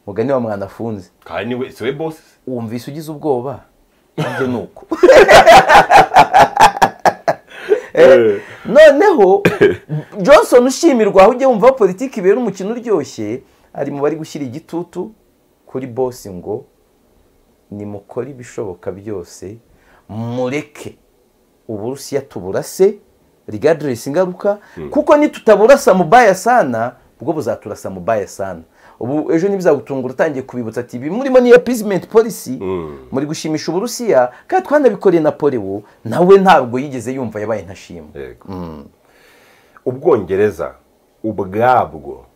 mugani wa mwana afunze kandi niwe siwe bosi wumvise ugize ubwoba ibyo ni uko Eh, noneho johnson ushimirwa aho ujya wumva politiki ibera umukino uryoshye ari mu bari gushyira igitutu kuri bosi ngo nimukore ibishoboka byose mureke uburusiya tuburase rigadiresi ingaruka kuko nitutaburasa mubaya sana bwo buzaturasa mubaya sana ubu ejo ntibizagutungura utangiye kubibutsa ati ibi murimo ni appeasement policy muri gushimisha uburusiya kandi twanabikoreye napoleon nawe ntabwo yigeze yumva yabaye ntashimwe yego. ubwongereza ubwabwo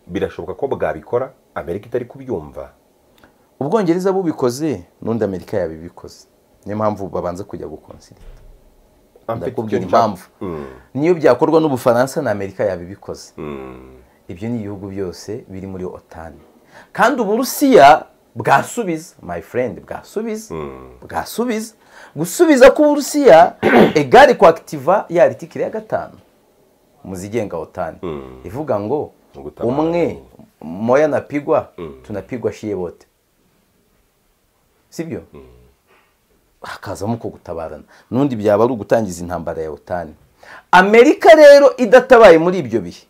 birashoboka ko bwabikora amerika itari kubyumva ubwongereza bubikoze n'undi amerika yabibikoze niyo mpamvu babanza kujya gukonsida ndakubwira impamvu niyo byakorwa n'ubufaransa na amerika yabibikoze ibyo ni ibihugu byose biri muri otani kandi uburusiya bwasubiza my friend bwasubiza bwasubiza gusubiza k'uburusiya egare kwakitiva ya aritikire ya gatanu muzigenga otani ivuga ngo Gutabara. umwe moya napigwa tunapigwa shiye bote sibyo hakazamo uko gutabarana n'undi byaba ari ugutangiza intambara ya otani amerika rero idatabaye muri ibyo bihe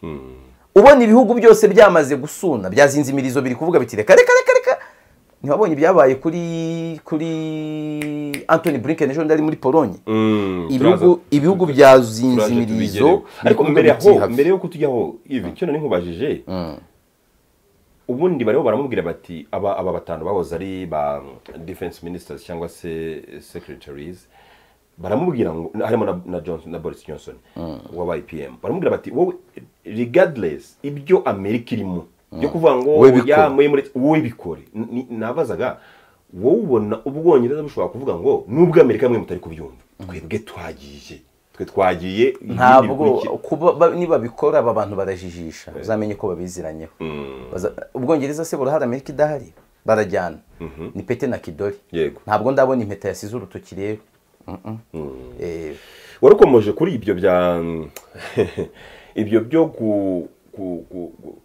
ubona ibihugu byose byamaze gusuna byazinze imirizo biri kuvuga biti reka reka reka reka ntiwabonye ibyabaye kuri kuri antoni blinken ejo ari muri polonye ibihugu ibihugu byazinze imirizo ariko biri kuvuga mbere biti yaho have. mbere yo kutujyaho ivi icyo nari nkubajije ubundi bariho baramubwira bati aba aba batanu bahoze ari ba defense ministers cyangwa se secretaries baramubwira ngo harimo na, na Johnson na Boris Johnson wa YPM baramubwira bati wowe regardless ibyo Amerika irimo byo kuvuga ngo Wowe bikore. oya, mwe muri- wowe bikore N- ni- nabazaga wowe ubona ubwongereza bushobora kuvuga ngo nubwo Amerika mwe mutari kubyumva twebwe twagiye twe twagiye ibindi ntabwo bikurikira." kuba ba- niba bikora aba bantu barajijisha uzamenye ko babiziranyeho Baza- ubwongereza se burahari amerika idahari barajyana ni pete na kidori Yego. ntabwo ndabona impeta yasize urutoki rero Mm-mm. Eh, warukomoje kuri ibyo bya ibyo byo gu- gu- gu- gu-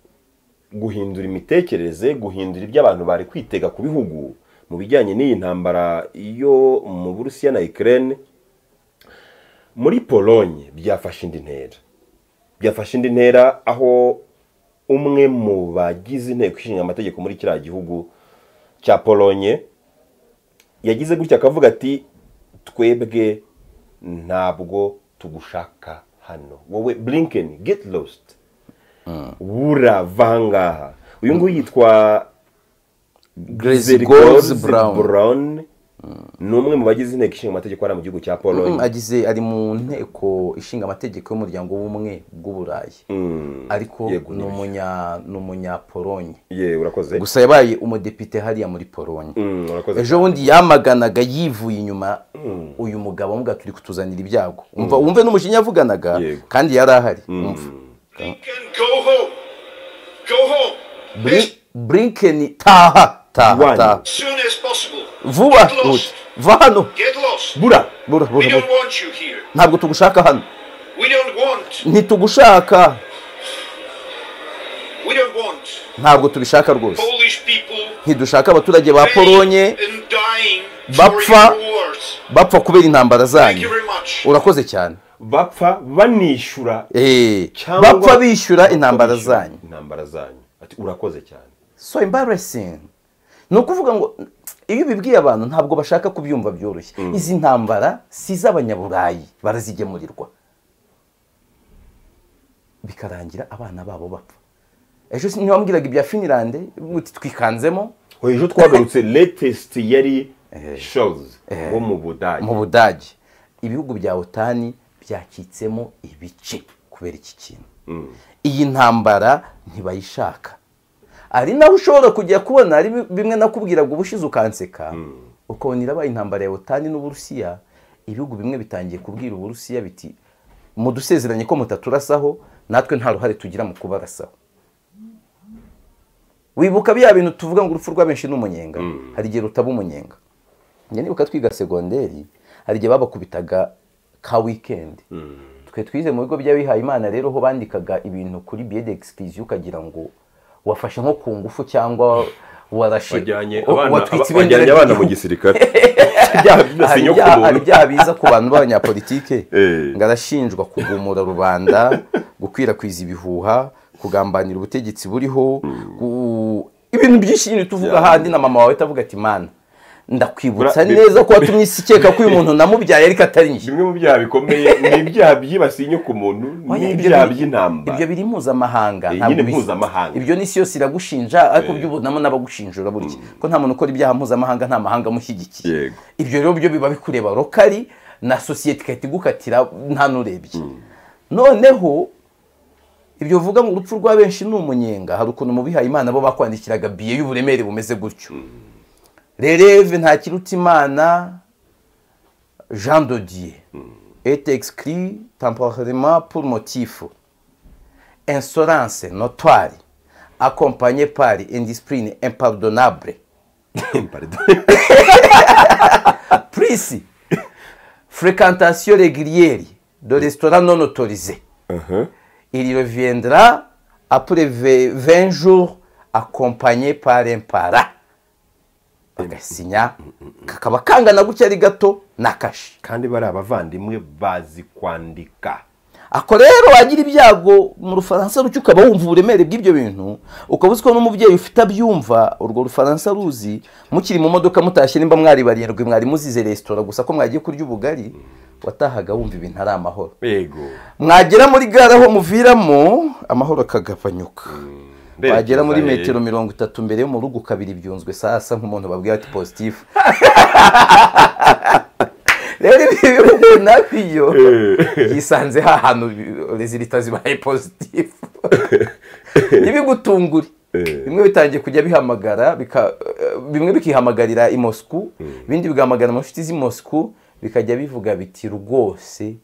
guhindura imitekerereze guhindura ibyo abantu bari kwitega ku bihugu mu bijyanye n'iyi ntambara yo mu burusiya na ikirere muri polonye byafashe indi ntera byafashe indi ntera aho umwe mu bagize inteko ishinga amategeko muri kiriya gihugu cya polonye yagize gutya akavuga ati twebwe ntabwo tugushaka hano wowe blinken get lost burava aha ngaha uyu nguyu yitwa Grace Zeri Golds Golds Brown Brown ni umwe mu bagize inteko ishinga amategeko hariya mu gihugu cya Mm, pologne agize ari mu nteko ishinga amategeko y'umuryango w'ubumwe bw'uburayi Mm. ariko Yego, ni nibyo. umunya ni umunyapolonye ye urakoze gusa yabaye umudepite hariya muri polonye Mm, urakoze ejo bundi yamaganaga yivuye inyuma Mm. uyu mugabo amubwira turi kutuzanira ibyago umva wumve n'umujinya yavuganaga Yego. kandi yari ahari Mm. umva Lincoln, go home. Go home. Bri- As Blinken taha taha Iwanyu. taha soon as possible. vuba Get lost. uti va hano Get lost. bura bura bura We bura don't want you here. ntabwo tugushaka hano We don't want. ntitugushaka We don't want ntabwo tubishaka rwose Polish people ntidushaka abaturage ba paying polonye and dying for Bapfa. your wars. bapfa kubera intambara Thank you zanyu very much. urakoze cyane bapfa banishyura Eh, cyangwa- bapfa bishyura intambara Bishyura zanyu intambara zanyu ati urakoze cyane so embarrassing ni ukuvuga ngo iyo ubibwiye abantu ntabwo bashaka kubyumva byoroshye izi ntambara si iz'abanyaburayi barazigemurirwa bikarangira abana babo bapfa ejo si- ntiwambwiraga ibya finilande uti twikanzemo ejo twagarutse latest yari shows wo mu budage mu budage ibihugu bya otani byacitsemo ibice kubera iki kintu iyi ntambara ntibayishaka ari naho ushobora kujya kubona ari bimwe nakubwiraga ubushize ukanseka ukabona irabaye intambara ya otani n'uburusiya ibihugu bimwe bitangiye kubwira uburusiya biti mudusezeranye ko mutaturasaho natwe nta ruhare tugira mu kubarasaho wibuka bya bintu tuvuga ngo urupfu rwa benshi ni umunyenga hari igihe rutaba umunyenga njye nibuka twiga segonderi hari igihe babakubitaga ka wikendi twe twize mu bigo by'abihaye imana rero ho bandikaga ibintu kuri biyede egisikirizi ukagira ngo wafashe nko ku ngufu cyangwa warashe bajyanye wa- abana watwitse aba- bajyanye ibendera abana mu ry'igihugu. gisirikare Ibyaha byose hari nyo ku ibyaha- hari muntu ibyaha biza ku bantu b'abanyapolitike Eh. ngo arashinjwa kugumura rubanda gukwirakwiza ibihuha kugambanira ubutegetsi buriho gu- ibintu byinshi nyine tuvuga Yeah. ahandi na mama wawe utavuga ati mana ndakwibutsa Bra- bi- neza ko watumye isi ikeka ko uyu muntu namubyaye ariko atari njye bimwe mu byaha bikomeye ni ibyaha byibasiye inyo ku muntu Oya, ibyo n'ibyaha biri- by'intambara ibyo biri mpuzamahanga Eh, ntabwo nyine bis- mpuzamahanga. ibyo n'isi yose iragushinja ariko by'ubunamo n'abagushinjura burya ko nta muntu ukora ibyaha mpuzamahanga nta mahanga amushyigikiye Yego. ibyo rero byo biba bikureba rokari na sosiyete igahita igukatira nta n'urebye noneho ibyo uvuga ngo urupfu rwa benshi ni umunyenga hari ukuntu mu bihaye imana bo bakwandikiraga biye y'uburemere bumeze gutyo rereve ntakiruta imana jean dodier et exclu temporairement pour motif insolence notoire accompagné par indiscipline impardonnable Pardon. prisi fréquentation régulière de restaurant non autorisé Uh-huh. il reviendra après ve- 20 jours accompagné par un para agasinya kakaba kangana gutya ari gato na kashi kandi bari abavandimwe bazi kwandika ako rero wagira ibyago mu rufaransa rucyo ukaba wumva uburemere bw'ibyo bintu ukaba uzi ko n'umubyeyi ufite abyumva urwo rufaransa ruzi mukiri mu modoka mutashye nimba mwari barindwi mwari muzize resitora gusa ko mwagiye kurya ubugari watahaga wumva ibintu ari amahoro yego mwagera muri gare aho muviramo amahoro akagabanyuka wagera muri Berekeza, eh. metero mirongo itatu mbere yo mu rugo ukabiri byunzwe sasa nk'umuntu babwira ati positifu rero ibi bihugu nabyo yisanze hahantu rezilita zibaye positifu ntibigutungure bimwe bitangiye kujya bihamagara bika- eh, bimwe bikihamagarira i Moscou ibindi bigahamagara mu nshuti z'i Moscou bikajya bivuga biti rwose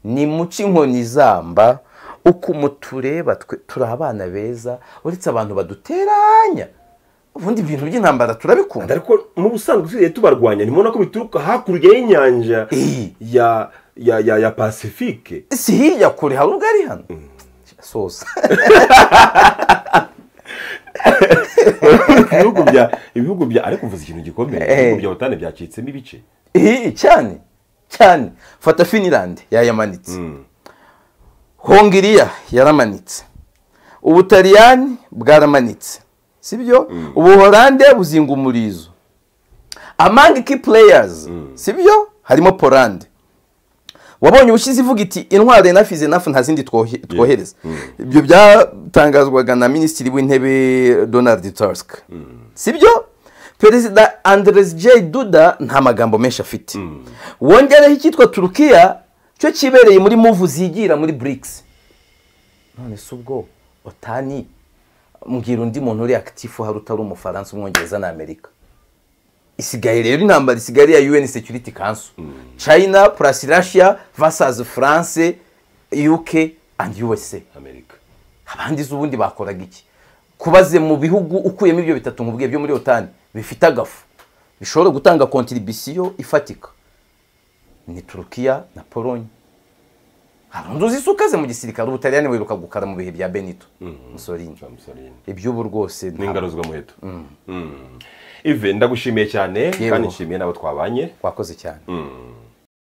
ni muci inkoni zamba uko umutureba twe turi abana beza uretse abantu baduteranya ubundi ibintu by'intambara turabikunda ariko n'ubusanzwe tugiye tubarwanya ntimubona ko bituruka hakurya y'inyanja Eh. ya ya ya ya pacifique si hirya kure hari ubwo ari hano soza ibihugu bya ibihugu bya ariko uvuze ikintu gikomeye Eh. ibihugu bya butane byacitsemo ibice Ih, cyane cyane fata finilande yayamanitse hongiriya yaramanitse ubutaliyani bwaramanitse sibyo ubuholande buzinga umurizo among key players sibyo harimo polande wabonye ubushize ivuga iti intwaro enough is enough nta zindi twohe- twohereza ibyo byatangazwaga na minisitiri w'intebe donald tusk sibyo perezida anderes j duda nta magambo menshi afite wongereho icyitwa turukiya cyo kibereye muri muvu zigira muri burikisi none si ubwo otani mbwira undi muntu uri akitifu hari utari umufaransa umwongereza na amerika isigaye rero intambara isigaye ari iya un security council china plus russia versus france uk and usa amerika abandi z'ubundi bakoraga iki kubaze mu bihugu ukuyemo ibyo bitatu nkubwiye byo muri otani bifite agafu bishobora gutanga kontribisiyo ifatika ni turukiya na polonye hari undi uzi isuka ze mu gisirikare ubutaliyani wiruka gukara mu bihe bya benito musorini Jean Mussolini. iby'ubu rwose nta- n'ingaruzwa muheto ive ndagushimiye cyane kandi nshimiye n'abo twabanye wakoze cyane Mm.